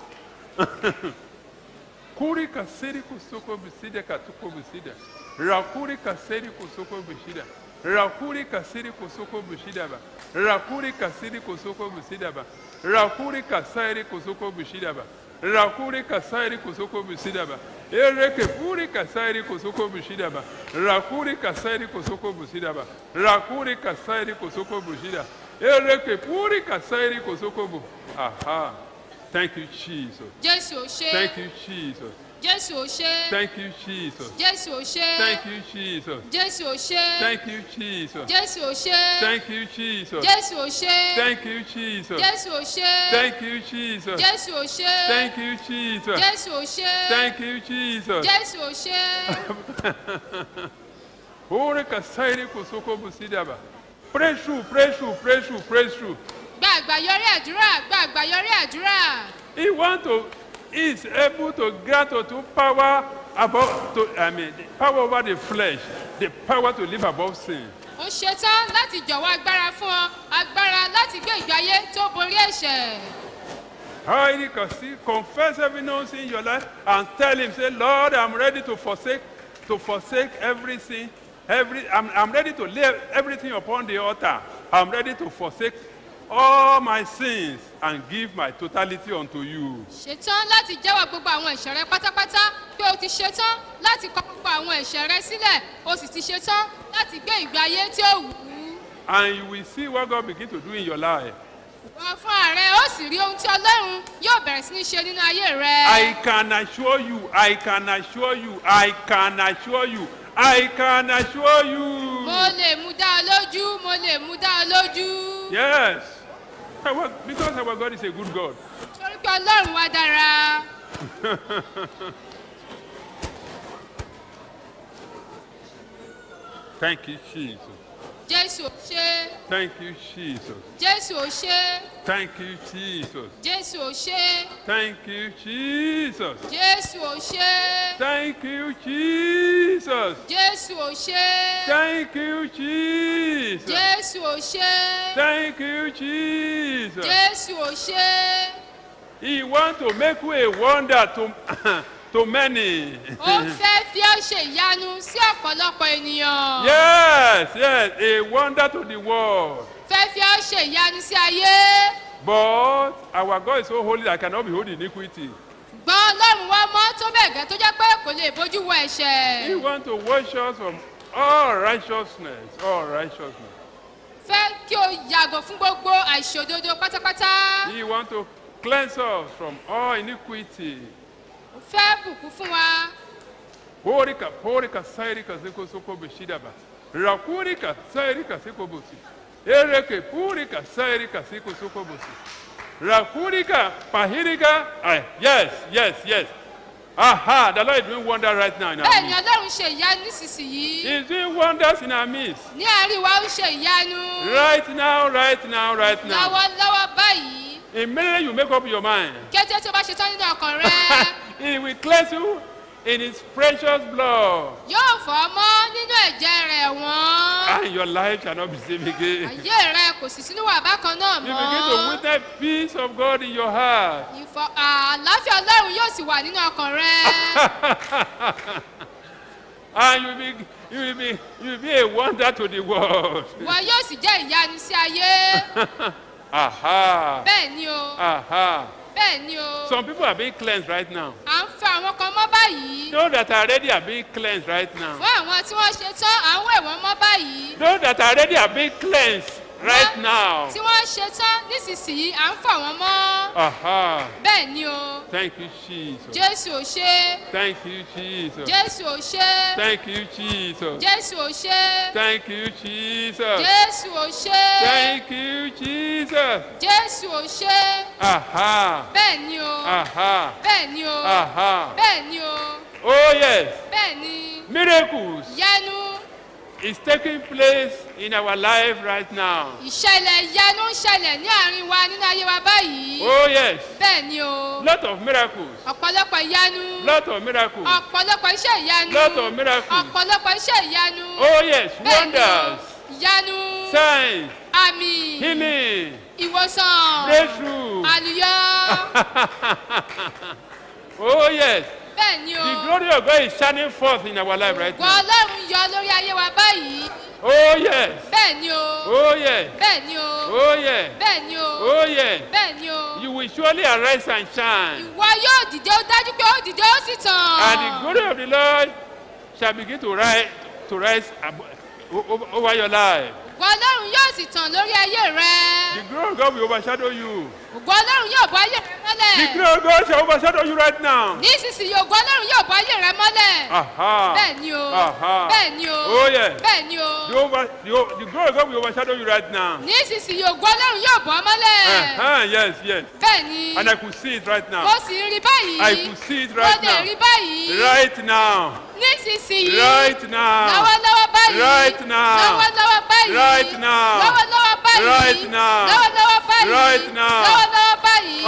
Kuri kaseri kusoko bisida katuko bisida. Rakuri kaseri kusoko bisida. Rakuri kaseri kusoko bisida ba. Rakuri kaseri kusoko bisida ba. Rakuri kaseri kusoko bisida ba. Rakuri kaseri kusoko bisida ba. Ereke puri kaseri kusoko bisida ba. Rakuri kaseri kusoko bisida ba. Rakuri kaseri kusoko bisida. Ereke puri kaseri kusoko bu. Aha. Thank you, Jesus. jésù ò ṣe Thank you, Jesus. jésù ò ṣe Thank you, Jesus. jésù ò ṣe Thank you, Jesus. jésù ò ṣe Thank you, Jesus. jésù ò ṣe Thank you, Jesus. jésù ò ṣe Thank you, Jesus. jésù ò ṣe Thank you, Jesus. jésù ò ṣe Thank you, Jesus. jésù ò ṣe Thank you, Jesus. jésù ò ṣe Ore kasairi kosoko busidaba. Pray through, pray through, pray through, pray through. gba àgbàyọrí àdúrà gba àgbàyọrí àdúrà He want to, he is able to grant to power above, to, I mean, the power over the flesh, the power to live above sin. ó ṣetán láti jọ̀wọ́ agbára fún ọ agbára láti gbé ìgbé ayé tó borí ẹ̀ṣẹ̀ How you can see, confess every known sin in your life and tell him, say, Lord, I'm ready to forsake, to forsake every sin. Every, I'm, I'm ready to lay everything upon the altar. I'm ready to forsake all my sins and give my totality unto you. ṣetán láti jẹ́wọ́ gbogbo àwọn ẹ̀ṣẹ̀ rẹ pátápátá pé o ti ṣetán láti kọ gbogbo àwọn ẹ̀ṣẹ̀ rẹ sílẹ̀ o sì ti ṣetán láti gbé ìgbé ayé tí ó wù ú And you will see what God begin to do in your life. wọ́n fún ààrẹ ó sì rí ohun tí ọlọ́run yóò bẹ̀rẹ̀ sí ní ṣe nínú ayé rẹ I can assure you, I can assure you, I can assure you, I can assure mo you. lè mú dá ọ lójú mo lè mú dá ọ lójú Yes. Our- Because our God is a good God. torí pé ọlọ́run wá dára Thank you, Jesus. jésù ò ṣe Thank you, Jesus. jésù ò ṣe Thank you, Jesus. jésù ò ṣe Thank you, Jesus. jésù ò ṣe Thank you, Jesus. jésù ò ṣe Thank you, Jesus. jésù ò ṣe Thank you, Jesus. jésù ò ṣe He wants to make you a wonder to, to many. ó fẹ́ fi ọ́ ṣe ìyanu sí ọ̀pọ̀lọpọ̀ ènìyàn Yes, yes, a wonder to the world. fẹ́ fi ọ́ ṣe ìyanu sí ayé But our God is so holy that cannot be holy iniquity. gbọ́n ọlọ́run wá mọ́ tó bẹ́ẹ̀ gẹ́ tó jẹ́ pé kò lè bójú wo He ẹ̀ṣẹ̀ wants to wash us from all righteousness, all righteousness. fẹ́ kí o yàgò fún gbogbo àìṣòdodo pátápátá He wants to cleanse us from all iniquity. fẹ́ bùkún fún wa Porika, porika, sairika, siko, soko, beshidaba. Rakurika, sairika, siko, bosi. Ereke, purika, sairika, siko, soko, bosi. Rakurika, pahirika. Ah, yes, yes, yes. Aha, the Lord is doing wonder right now in our bẹ́ẹ̀ ni midst. ọlọ́run ṣe ìyanu nísinsìnyí He's doing wonders in our midst. ní àárín wa ó ṣe ìyanu Right now, right now, right now. lọ́wọ́lọ́wọ́ báyìí Immediately you make up your mind. kété tó bá ṣe tán nínú ọkàn rẹ he will cleanse you in his precious blood. yóò fọ́ ọ mọ́ nínú ẹ̀jẹ̀ rẹ̀ wọ́n And your life shall not be saved again. ayé rẹ kò sì sínú wà bákan náà You begin to mọ́ witness peace of God in your heart. ìfọ àlàáfíà ọlọ́run yóò sì wà nínú ọkàn rẹ and you will be you will be you will be a wonder to the world. wọn yóò sì jẹ́ ìyanu sí ayé Aha. bẹ́ẹ̀ ni o Aha. bẹ́ẹ̀ ni o Some people are being cleansed right now. à ń fẹ́ àwọn kan mọ́ báyìí Those that are ready are being cleansed right now. fún àwọn tí wọ́n ṣe tán à ń wẹ̀ wọ́n mọ́ báyìí Those that are ready are being cleansed right now. tí wọ́n ṣe tán nísinsìnyí à ń fọ̀ wọ́n mọ́ Aha. bẹ́ẹ̀ ni o Thank you, Jesus. jésù ò ṣe Thank you, Jesus. jésù ò ṣe Thank you, Jesus. jésù ò ṣe Thank you, Jesus. jésù ò ṣe Thank you, Jesus. jésù ò ṣe Aha. bẹ́ẹ̀ ni o Aha. bẹ́ẹ̀ ni o Aha. bẹ́ẹ̀ ni o Oh, yes. bẹ́ẹ̀ ni Miracles yanu is taking place in our life right now. ìṣẹ̀lẹ̀ yanu ń ṣẹlẹ̀ ní àárín wa nínú ayé wa báyìí Oh, yes. bẹ́ẹ̀ ni o Lot of miracles. ọ̀pọ̀lọpọ̀ ìyanu Lot of miracles. ọ̀pọ̀lọpọ̀ iṣẹ́ ìyanu Lot of miracles. ọ̀pọ̀lọpọ̀ iṣẹ́ ìyanu Oh, yes. bẹ́ẹ̀ ni o Wonders. ìyanu Signs. àmì Healing. ìwòsàn breakthrough. àlùyọ Oh, yes. bẹ́ẹ̀ ni o The glory of God is shining forth in our life right gbọ́ now. ọlọ́run yọ lórí ayé wa báyìí Oh, yes. bẹ́ẹ̀ ni o Oh, yes. bẹ́ẹ̀ ni o Oh, yes. bẹ́ẹ̀ ni o Oh, yes. bẹ́ẹ̀ ni o You will surely arise and shine. ìwọ yóò dìde ó dájú pé ó dìde ó sì And the tàn glory of the Lord shall begin to rise, to rise abo- o- over, over your life. ògo ọlọ́run yóò sì tàn lórí ayé rẹ The glory of God will overshadow you. ògo ọlọ́run yóò bọ́ ayé rẹ The mọ́lẹ̀ glory of God shall overshadow you right now. nísinsìnyí ògo ọlọ́run yóò bọ́ ayé rẹ mọ́lẹ̀ Aha. bẹ́ẹ̀ ni o Aha. bẹ́ẹ̀ ni o Oh, yes. bẹ́ẹ̀ ni The, o over, the, o- the glory of God will overshadow you right now. nísinsìnyí ògo ọlọ́run yóò bọ́ mọ́lẹ̀ Uh-huh, yes, yes. bẹ́ẹ̀ ni And I could see it right mo now. sì ń rí báyìí I could see it mo right lè rí now. báyìí Right now. nísinsìnyí Right now. lọ́wọ́lọ́wọ́ báyìí Right now. lọ́wọ́lọ́wọ́ báyìí Right now. lọ́wọ́lọ́wọ́ báyìí Right now. lọ́wọ́lọ́wọ́ báyìí Right now. lọ́wọ́lọ́wọ́ báyìí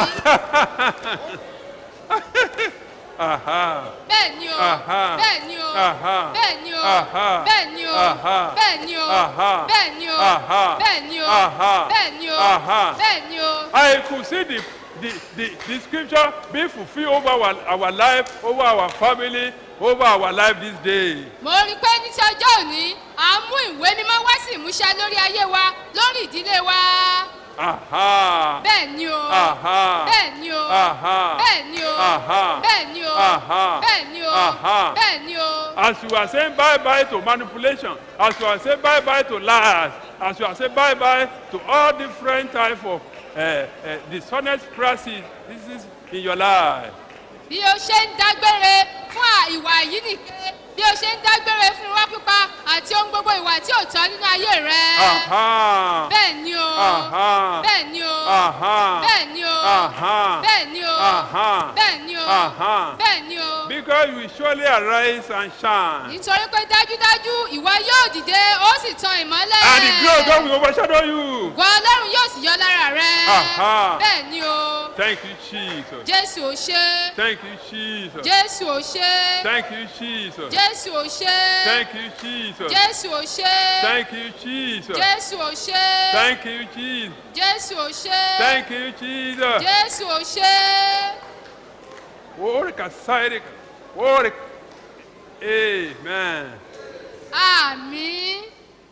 Aha. bẹ́ẹ̀ ni o Aha. bẹ́ẹ̀ ni o Aha. bẹ́ẹ̀ ni o Aha. bẹ́ẹ̀ ni o Aha. bẹ́ẹ̀ ni o Aha. bẹ́ẹ̀ ni o Aha. bẹ́ẹ̀ ni o Aha. bẹ́ẹ̀ ni o Aha. bẹ́ẹ̀ ni o. I could see the, the, the, the scripture being fulfilled over our, our life, over our family, over our life this day. mo rí i pé ní ti ọjọ́ òní à ń mú ìwé mímọ́ wá sí ìmúṣẹ lórí ayé wa lórí ìdílé wa Aha. bẹ́ẹ̀ ni o Aha. bẹ́ẹ̀ ni o Aha. bẹ́ẹ̀ ni o Aha. bẹ́ẹ̀ ni o Aha. bẹ́ẹ̀ ni o Aha. bẹ́ẹ̀ ni o As you are saying bye bye to manipulation, as you are saying bye bye to lies, as you are saying bye bye to all different type of uh, uh, dishonest practices this is in your life. bí o ṣe ń dágbére fún à- ìwà yìí nìkan bí o ṣe ń dágbére fún irọ́ pípa àti ohun gbogbo ìwà tí ò tọ́ nínú ayé rẹ Aha. bẹ́ẹ̀ ni o Aha. bẹ́ẹ̀ ni o Aha. bẹ́ẹ̀ ni o Aha. bẹ́ẹ̀ ni o Aha. bẹ́ẹ̀ ni o Aha. bẹ́ẹ̀ ni o. Because you will surely arise and shine. nítorí pé dájúdájú ìwọ yóò dìde ó sì tan ìmọ́lẹ̀. And the glory of God will overshadow you. Ògo ọlọ́run yóò sì yọ lára rẹ. Aha. bẹ́ẹ̀ ni o Thank you, Jesus. jésù ò ṣe Thank you, Jesus. jésù ò ṣe Thank you, Jesus. jésù ò ṣe Thank you, Jesus. jésù ò ṣe Thank you, Jesus. jésù ò ṣe Thank you, Jesus. jésù ò ṣe Thank you, Jesus. jésù ò ṣe. Orika sairika. Orika. Amen. àmín.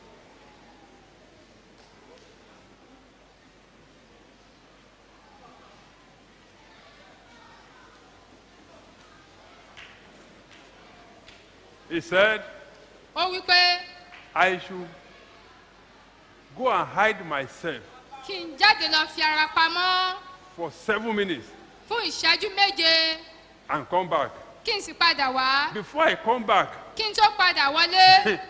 He said, ó wí pé I should go and hide myself kí n jáde lọ fi ara pamọ́ for seven minutes fún ìṣẹ́jú méje and come back. kí n sì padà wá Before I come back, kí n tó padà wọlé.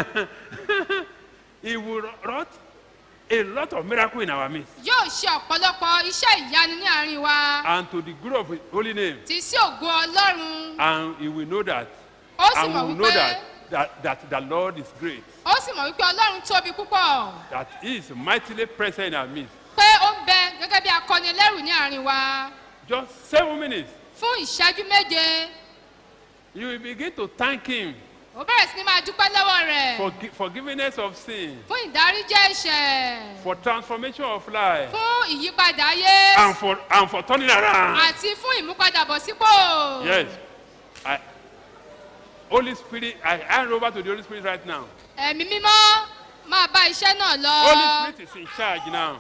he will wrought a lot of miracle in our midst. yóò ṣe ọ̀pọ̀lọpọ̀ iṣẹ́ ìyanu ní àárín wa And to the glory of his holy name. tí sí ògo ọlọ́run And he will know that. ó sì And we mọ̀ will know wípé that, that, that the Lord is great. ó sì mọ̀ wípé ọlọ́run tóbi púpọ̀ That he is mightily present in our midst. pé ó ń bẹ gẹ́gẹ́ bí akọni ẹlẹ́rù ní àárín wa Just seven minutes. fún ìṣẹ́jú méje You will begin to thank him ó bẹ̀rẹ̀ sí ní máa dúpẹ́ lọ́wọ́ rẹ̀ for gi- forgiveness of sin, fún ìdáríjẹ́ ẹ̀ṣẹ̀ for transformation of life, fún ìyípadà ayé and for, and for turning around. àti fún ìmúpadàbọ̀sípò. Yes. I, Holy Spirit, I hand over to the Holy Spirit right now. ẹ̀mí mímọ́ máa bá iṣẹ́ náà lọ. Holy Spirit is in charge now.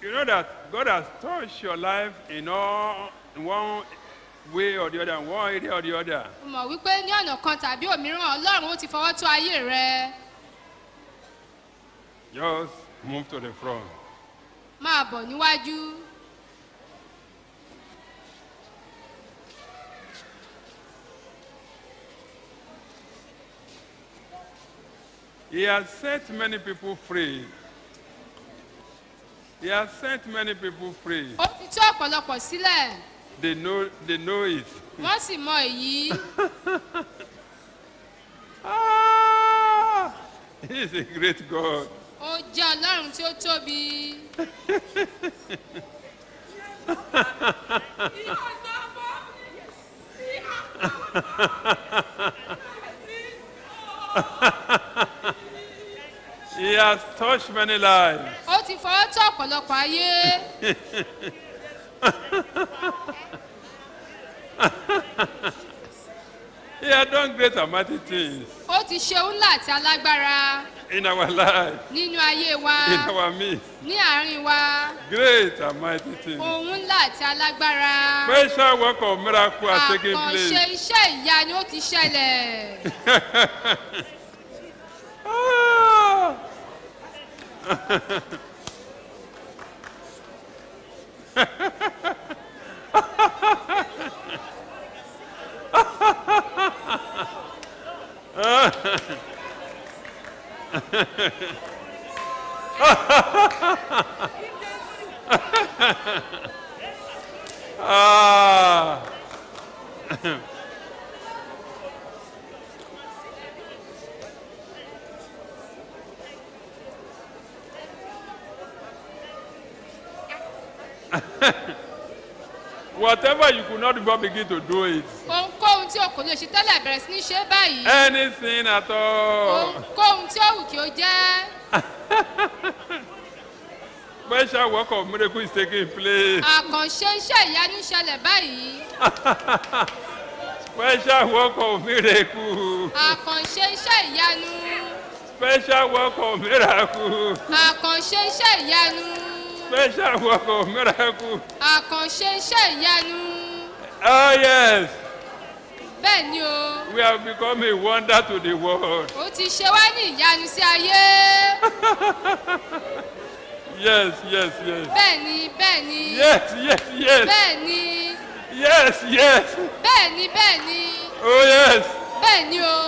You know that God has touched your life in all in one way or the other, in one area or the other. o mọ̀ wípé ní ọ̀nà kan tàbí òmíràn ọlọ́run ó ti fọwọ́ tó ayé rẹ Just move to the front. máa bọ̀ níwájú He has set many people free. He has set many people free. ó ti tú ọ̀pọ̀lọpọ̀ sílẹ̀ They know, they know it. wọ́n sì mọ èyí Ah! He is a great God. ó jẹ́ ọlọ́run tí ó tóbi He has touched many lives. ó ti fọwọ́ tó ọ̀pọ̀lọpọ̀ ayé He has done great and mighty things ó ti ṣe ńlá àti alágbára in our life, nínú ayé wa in our midst. ní àárín wa Great and mighty things. ohun ńlá àti alágbára Special work of miracle has taken àkànṣe place. iṣẹ́ ìyanu ó ti ṣẹlẹ̀ Ah! Ah! Whatever you could not before begin to do it. ohunkóhun tí o kò lè ṣe tẹ́lẹ̀ bẹ̀rẹ̀ sí ní ṣe báyìí Anything at all. ohunkóhun tí ó wù kí ó jẹ́ Special work of miracle is taking place. àkànṣe iṣẹ́ ìyanu ṣẹlẹ̀ báyìí Special work of miracle. àkànṣe iṣẹ́ ìyanu Special work of miracle. àkànṣe iṣẹ́ ìyanu Special work of miracle. àkànṣe iṣẹ́ ìyanu Oh yes, bẹ́ẹ̀ ni o we have become a wonder to the world. ó ti ṣe wá ní ìyanu sí ayé Yes, yes, yes. bẹ́ẹ̀ ni bẹ́ẹ̀ ni Yes, yes, yes. bẹ́ẹ̀ ni Yes, yes. bẹ́ẹ̀ ni bẹ́ẹ̀ ni Oh yes. bẹ́ẹ̀ ni o.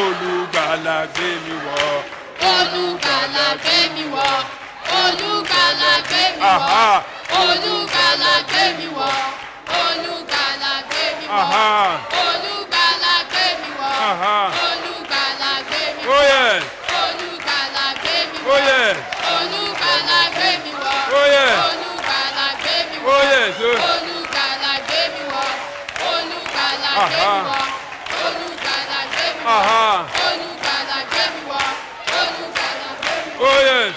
olùgbàlà gbé mi wọ̀. olùgbàlà gbé mi wọ̀ olùgbàlà gbé mi Aha. wọ̀ olùgbàlà gbé mi wọ̀ olùgbàlà gbé mi wọ̀ Aha. olùgbàlà gbé mi wọ̀ Aha. olùgbàlà gbé mi Oh wọ̀ yes. olùgbàlà gbé mi Oh wọ̀ yes. olùgbàlà gbé mi wọ̀ Oh yes. olùgbàlà gbé mi Oh wọ̀ yes. Oh. olùgbàlà gbé mi wọ̀ olùgbàlà gbé Aha. mi wọ̀ olùgbàlà gbé mi wọ̀ Aha. olùgbàlà gbé mi wọ̀ olùgbàlà gbé mi wọ̀. Oh yes.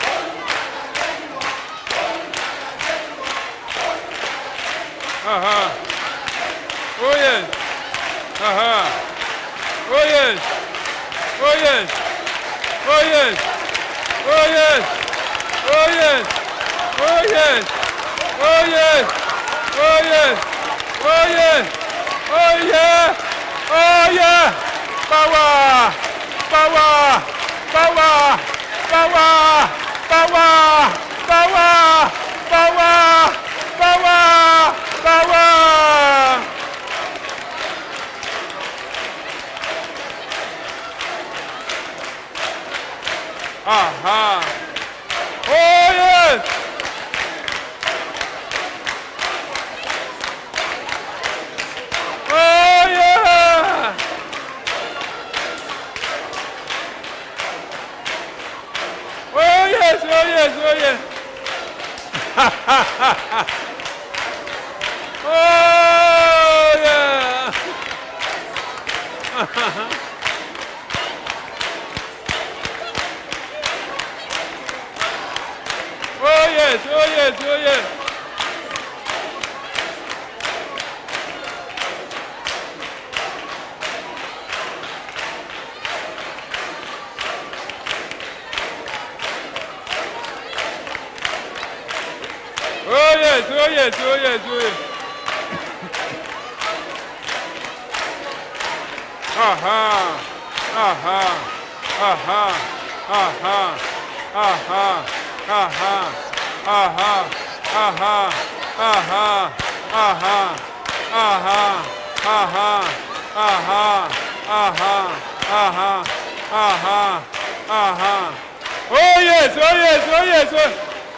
Aha. Oh yes. Aha. Oh yes. Oh yes. Oh yes. Oh yes. Oh yes. Oh yes. Oh yes. Oh yes. Oh yes. Oh yeah. Oh yeah. Power. Power. Power. Power. Power. Power. Power. Power. Power. Aha. Oh yes. Oh yeah. Oh yes, oh yes, oh yes. oh yeah. Oh yes, oh yes, oh yes. Oh yes, oh yes, oh yes, oh yes. Aha, aha, aha, aha, aha, aha, aha, aha, aha, aha, aha, aha, aha, aha, aha, aha, aha. Oh yes, oh yes, oh yes, oh.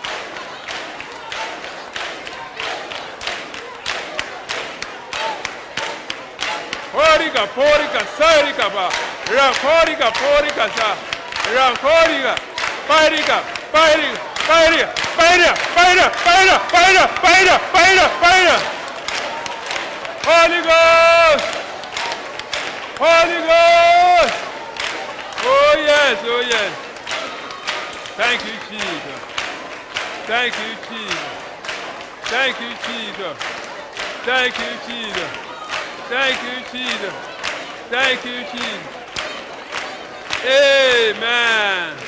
Porika, porika, sarika ba. Ra porika, porika sa. Ra porika. Parika, parika, parika, parika, parika, parika, parika, parika, parika, parika. Holy Ghost. Holy Ghost. Oh yes, oh yes. Thank you, Jesus. Thank you, Jesus. Thank you, Jesus. Thank you, Jesus. Thank you, Jesus. Thank you, Jesus. Amen.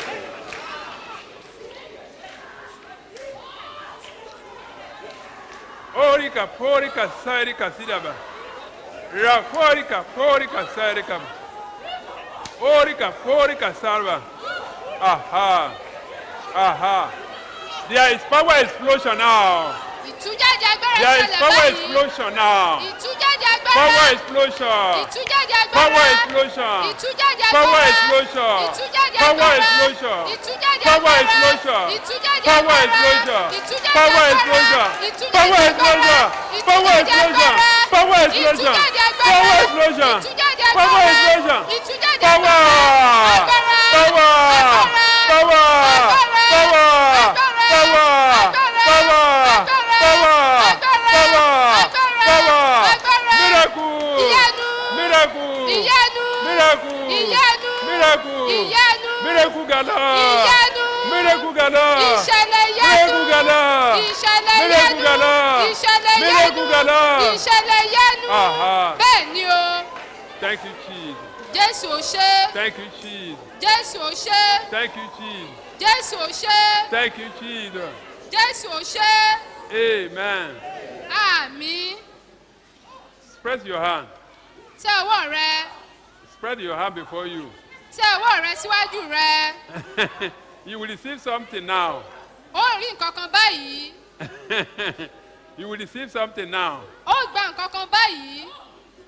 Orika, porika, sarika, sidaba. Rakorika, porika, sarika. Orika, porika, salva. Aha. Aha. There is power explosion now. ìtújáde agbára There is ṣẹlẹ̀ power báyìí explosion now. ìtújáde Power agbára explosion. ìtújáde Power agbára explosion. ìtújáde Power agbára explosion. ìtújáde Power agbára explosion. ìtújáde Power agbára explosion. ìtújáde Power agbára explosion. ìtújáde Power agbára explosion. ìtújáde Power agbára explosion. Power ìtújáde explosion. agbára Power explosion. ìtújáde agbára Power explosion. ìtújáde Power agbára explosion. ìtújáde Power. agbára Power. agbára Power. agbára Power. agbára Power. agbára Power. agbára Power. agbára Power. agbára Power. agbára Miracle. ìyanu Miracle. ìyanu Miracle. ìyanu Miracle. ìyanu Miracle gala. ìyanu Miracle gala. ìṣẹ̀lẹ̀ ìyanu Miracle gala. ìṣẹ̀lẹ̀ Miracle ìyanu gala. ìṣẹ̀lẹ̀ Miracle ìyanu gala. ìṣẹ̀lẹ̀ ìyanu Aha. bẹ́ẹ̀ ni o Thank you, Jesus. jésù ò ṣe Thank you, Jesus. jésù ò ṣe Thank you, Jesus. jésù ò ṣe Thank you, Jesus. jésù ò ṣe Amen. àmì Spread your hand. tẹ ọwọ́ rẹ Spread your hand before you. tẹ ọwọ́ rẹ síwájú rẹ you will receive something now. ó rí nǹkan kan báyìí you will receive something now. ó gba nǹkan kan báyìí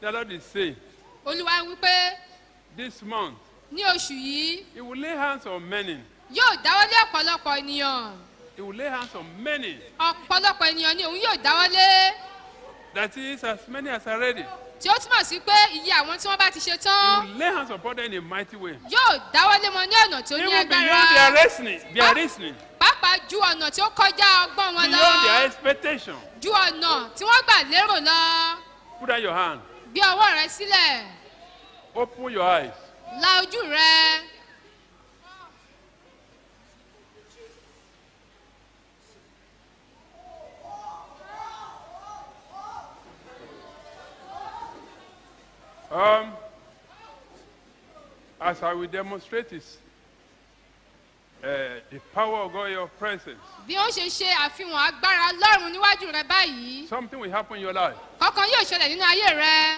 The Lord is saying, olúwa ń wípé this month, ní oṣù yìí He will lay hands on many. yóò dáwọ́lé ọ̀pọ̀lọpọ̀ ènìyàn He will lay hands on many. ọ̀pọ̀lọpọ̀ ènìyàn ni òun yóò dáwọ́lé That is, as many as are ready. tí ó túmọ̀ sí pé iye àwọn tí wọ́n bá ti ṣe He tán will lay hands upon them in a mighty way. yóò dáwọ́lé wọn ní ọ̀nà tó ní Even beyond agbára their reasoning, their reasoning, pàápàá ju ọ̀nà tí ó kọjá ọgbọ́n wọn lọ beyond their expectation. ju ọ̀nà tí wọ́n gbà lérò lọ Put out your hand. gbé ọwọ́ rẹ sílẹ̀ Open your eyes. la ojú rẹ Um, as I will demonstrate this, uh, the power of God in your presence, bí ó ṣe ṣe àfihàn agbára lọ́rùn níwájú rẹ báyìí something will happen in your life. kọ̀ọ̀kan yóò ṣẹlẹ̀ nínú ayé rẹ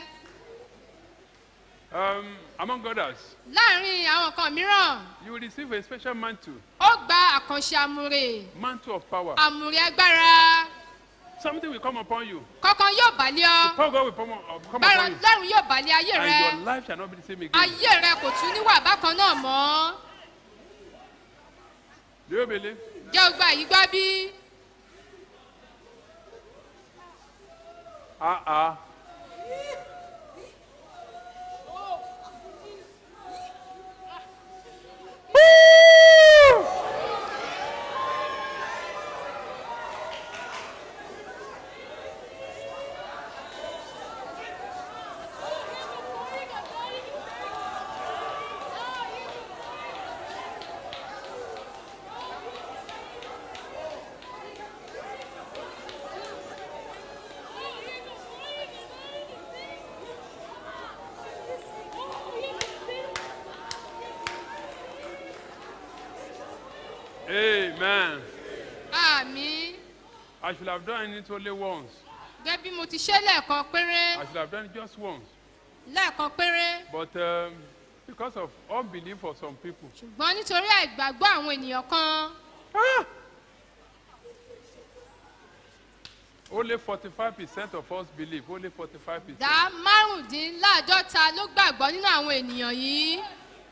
Um, among others, láàrin àwọn nǹkan mìíràn you will receive a special mantle, ó gba àkànṣe àmúre mantle of power. àmúre agbára Something will come upon you. kọ̀ọ̀kan yóò bàlẹ́ ọ Power of God will come, uh, come gbára upon you. lọ́rùn yóò bàlẹ́ ayé rẹ And your life shall not be the same again. ayé rẹ kò tún níwà bákan náà mọ́ Do you believe? jẹ́ o gba èyí gbọ́ bí Ah ah. Amen. àmì I should have done it only once. gẹ́gẹ́ bí mo ti ṣe lẹ́ẹ̀kan péré I should have done it just once. lẹ́ẹ̀kan péré But um, because of unbelief for some people, ṣùgbọ́n nítorí àìgbàgbọ́ àwọn ènìyàn kan ah, only 45% of us believe. Only 45%. dá márùndínláàádọ́ta ló gbàgbọ́ nínú àwọn ènìyàn yìí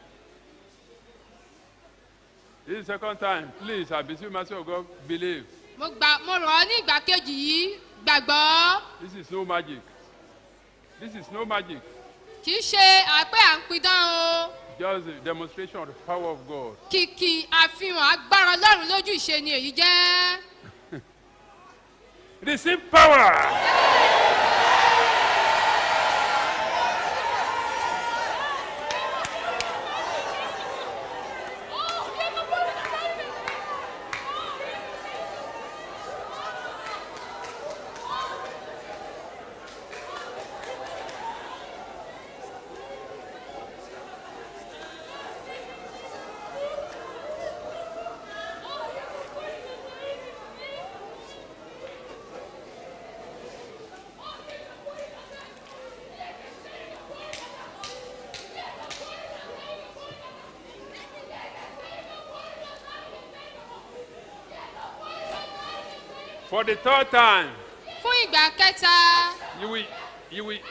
This is the second time. Please, I beseech you, mercy of God, believe. mo gbà mo rọ̀ ọ́ ní ìgbà kejì yìí gbàgbọ́ This is no magic. This is no magic. kì í ṣe àpé à ń pidán o Just a demonstration of the power of God. kìkì àfihàn agbára ọlọ́run lójú ìṣe ni èyí jẹ́ Receive power. For the third time, fún ìgbà kẹta you will, you will,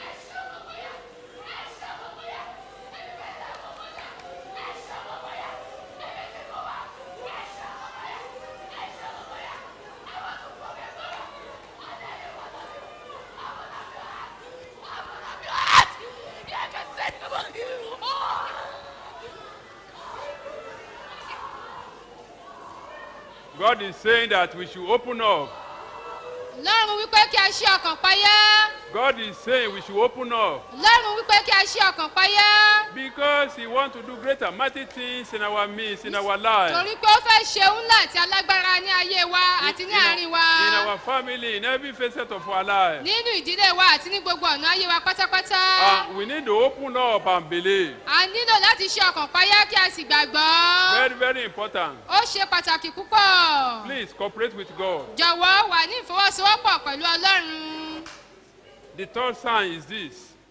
God is saying that we should open up. lọ́run wípé kí a ṣí ọkàn payá God is saying we should open up lọ́run wípé kí a ṣí ọkàn payá because He wants to do great and mighty things in our midst, in our life, torí pé ó fẹ́ ṣe ńlá àti alágbára ní ayé wa àti ní àárín wa in our family, in every facet of our life. nínú ìdílé wa àti ní gbogbo ọ̀nà ayé wa pátápátá And we need to open up and believe. a nílò láti ṣí ọkàn payá kí a sì gbàgbọ́ Very, very important. ó ṣe pàtàkì púpọ̀ Please cooperate with God. jọ̀wọ́ wà ní ìfọwọ́sowọ́pọ̀ pẹ̀lú ọlọ́run The third sign is this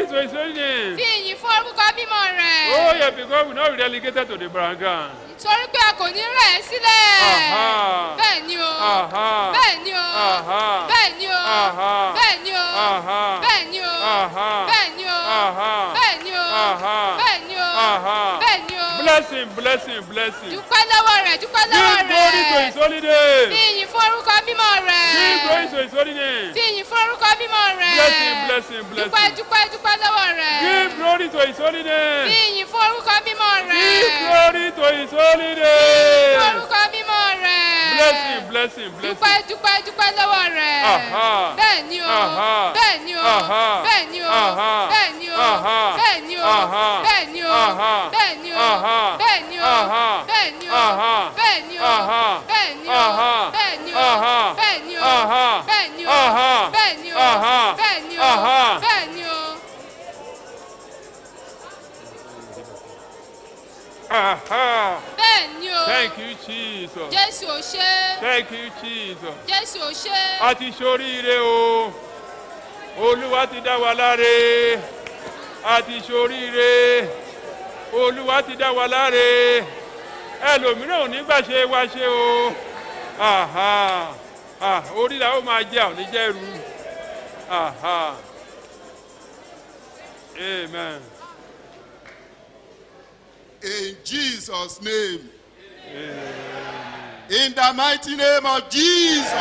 glory to his holy name. fi ìyìn fún orúkọ mímọ́ rẹ̀. Oh, yeah, because we're not relegated to the background. torí pé a kò ní rẹ̀ ẹ́ sílẹ̀. Aha. bẹ́ẹ̀ ni o. Aha. bẹ́ẹ̀ ni o. Aha. bẹ́ẹ̀ ni o. Aha. bẹ́ẹ̀ ni o. Aha. bẹ́ẹ̀ ni o. Aha. bẹ́ẹ̀ ni o. Aha. bẹ́ẹ̀ ni o. Aha. bẹ́ẹ̀ ni o. Aha. bẹ́ẹ̀ ni o. Blessing, blessing, blessing. dúpẹ́ lọ́wọ́ rẹ̀ dúpẹ́ lọ́wọ́ Give glory to his rẹ̀. holy fi name. ìyìn fún orúkọ mímọ́ Give glory rẹ̀. to his holy name. fi ìyìn fún orúkọ mímọ́ rẹ̀. Blessing, blessing, dúpẹ́ blessing. dúpẹ́ dúpẹ́ lọ́wọ́ rẹ̀. Give glory to his holy fi name. ìyìn fún orúkọ mímọ́ rẹ̀. Give glory to his holy fún name. orúkọ mímọ́ rẹ̀. Blessing, blessing, dúpẹ́ blessing. dúpẹ́ dúpẹ́ lọ́wọ́ rẹ̀. Aha. bẹ́ẹ̀ ni o. Aha. bẹ́ẹ̀ ni o. Aha. bẹ́ẹ̀ ni o. Aha. bẹ́ẹ̀ ni o. Aha. bẹ́ẹ̀ ni o. Aha. bẹ́ẹ̀ ni o. Aha. bẹ́ẹ̀ ni o. Aha. bẹ́ẹ̀ ni o. Aha. bẹ́ẹ̀ ni o. Aha. bẹ́ẹ̀ ni o. Aha. bẹ́ẹ̀ ni o. Aha. bẹ́ẹ̀ ni o. Aha. bẹ́ẹ̀ ni o. Aha. bẹ́ẹ̀ ni o. Aha. bẹ́ẹ̀ ni o. Aha. bẹ́ẹ̀ ni o. Aha. bẹ́ẹ̀ ni o. Aha. bẹ́ẹ̀ ni o. Thank you, Jesus. Jésù ò ṣe. Thank you, Jesus. Jésù ò ṣe. A ti ṣoríire o. Olúwa ti dá wa láre. A ti ṣoríire. Olúwa ti dá wa láre. Ẹlòmíràn ò ní gbà ṣe wá ṣe o. Aha. Ah, orí la ó máa jẹ́ àwọn oníjẹ́rú. Aha. Amen. In Jesus' name. In the mighty name of Jesus.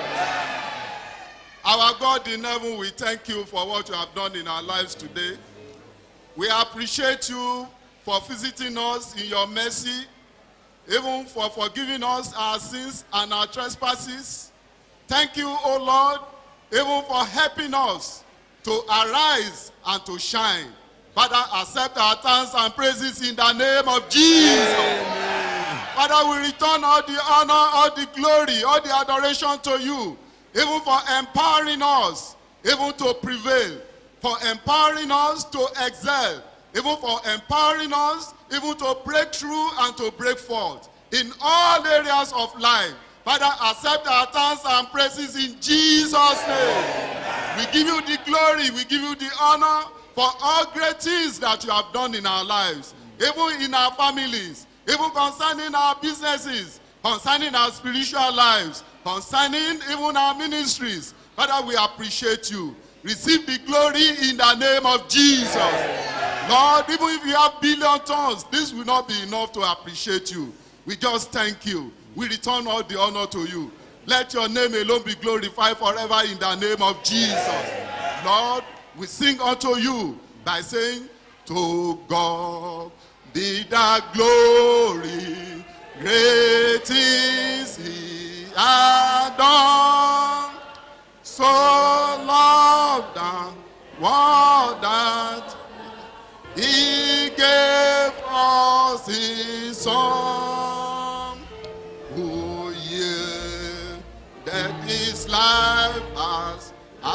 Our God in heaven, we thank you for what you have done in our lives today. We appreciate you for visiting us in your mercy, even for forgiving us our sins and our trespasses. Thank you, O Lord, even for helping us to arise and to shine. Father, accept our thanks and praises in the name of Jesus. Father, we return all the honor, all the glory, all the adoration to you, even for empowering us, even to prevail, for empowering us to excel, even for empowering us, even to break through and to break forth in all areas of life. Father, accept our thanks and praises in Jesus' name. We give you the glory, we give you the honor for all great things that you have done in our lives, even in our families, even concerning our businesses, concerning our spiritual lives, concerning even our ministries. Father, we appreciate you. Receive the glory in the name of Jesus. Lord, even if you have billion tons, this will not be enough to appreciate you. We just thank you. We return all the honor to you. Let your name alone be glorified forever in the name of Jesus. Lord, we sing unto you by saying, To God be the glory, great is he hath done. So loved the world that he gave us his son, who yielded his life as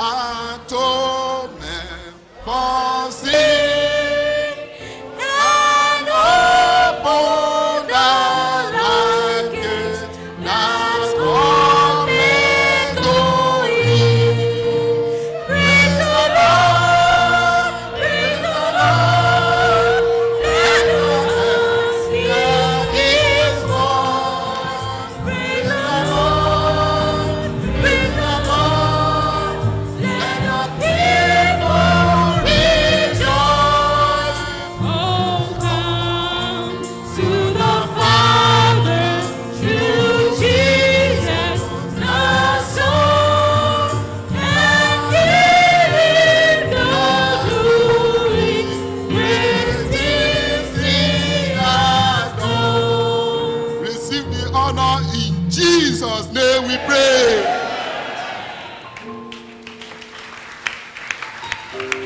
atonement for sin, and opened the life gate that cometh to him. Praise the Lord, praise the Lord, let us hear His voice. Praise the Lord, praise the Lord, let the people rejoice. Oh, come to the Father through Jesus the Son. And give him the glory which is in us all. Receive the honor in Jesus' name we pray.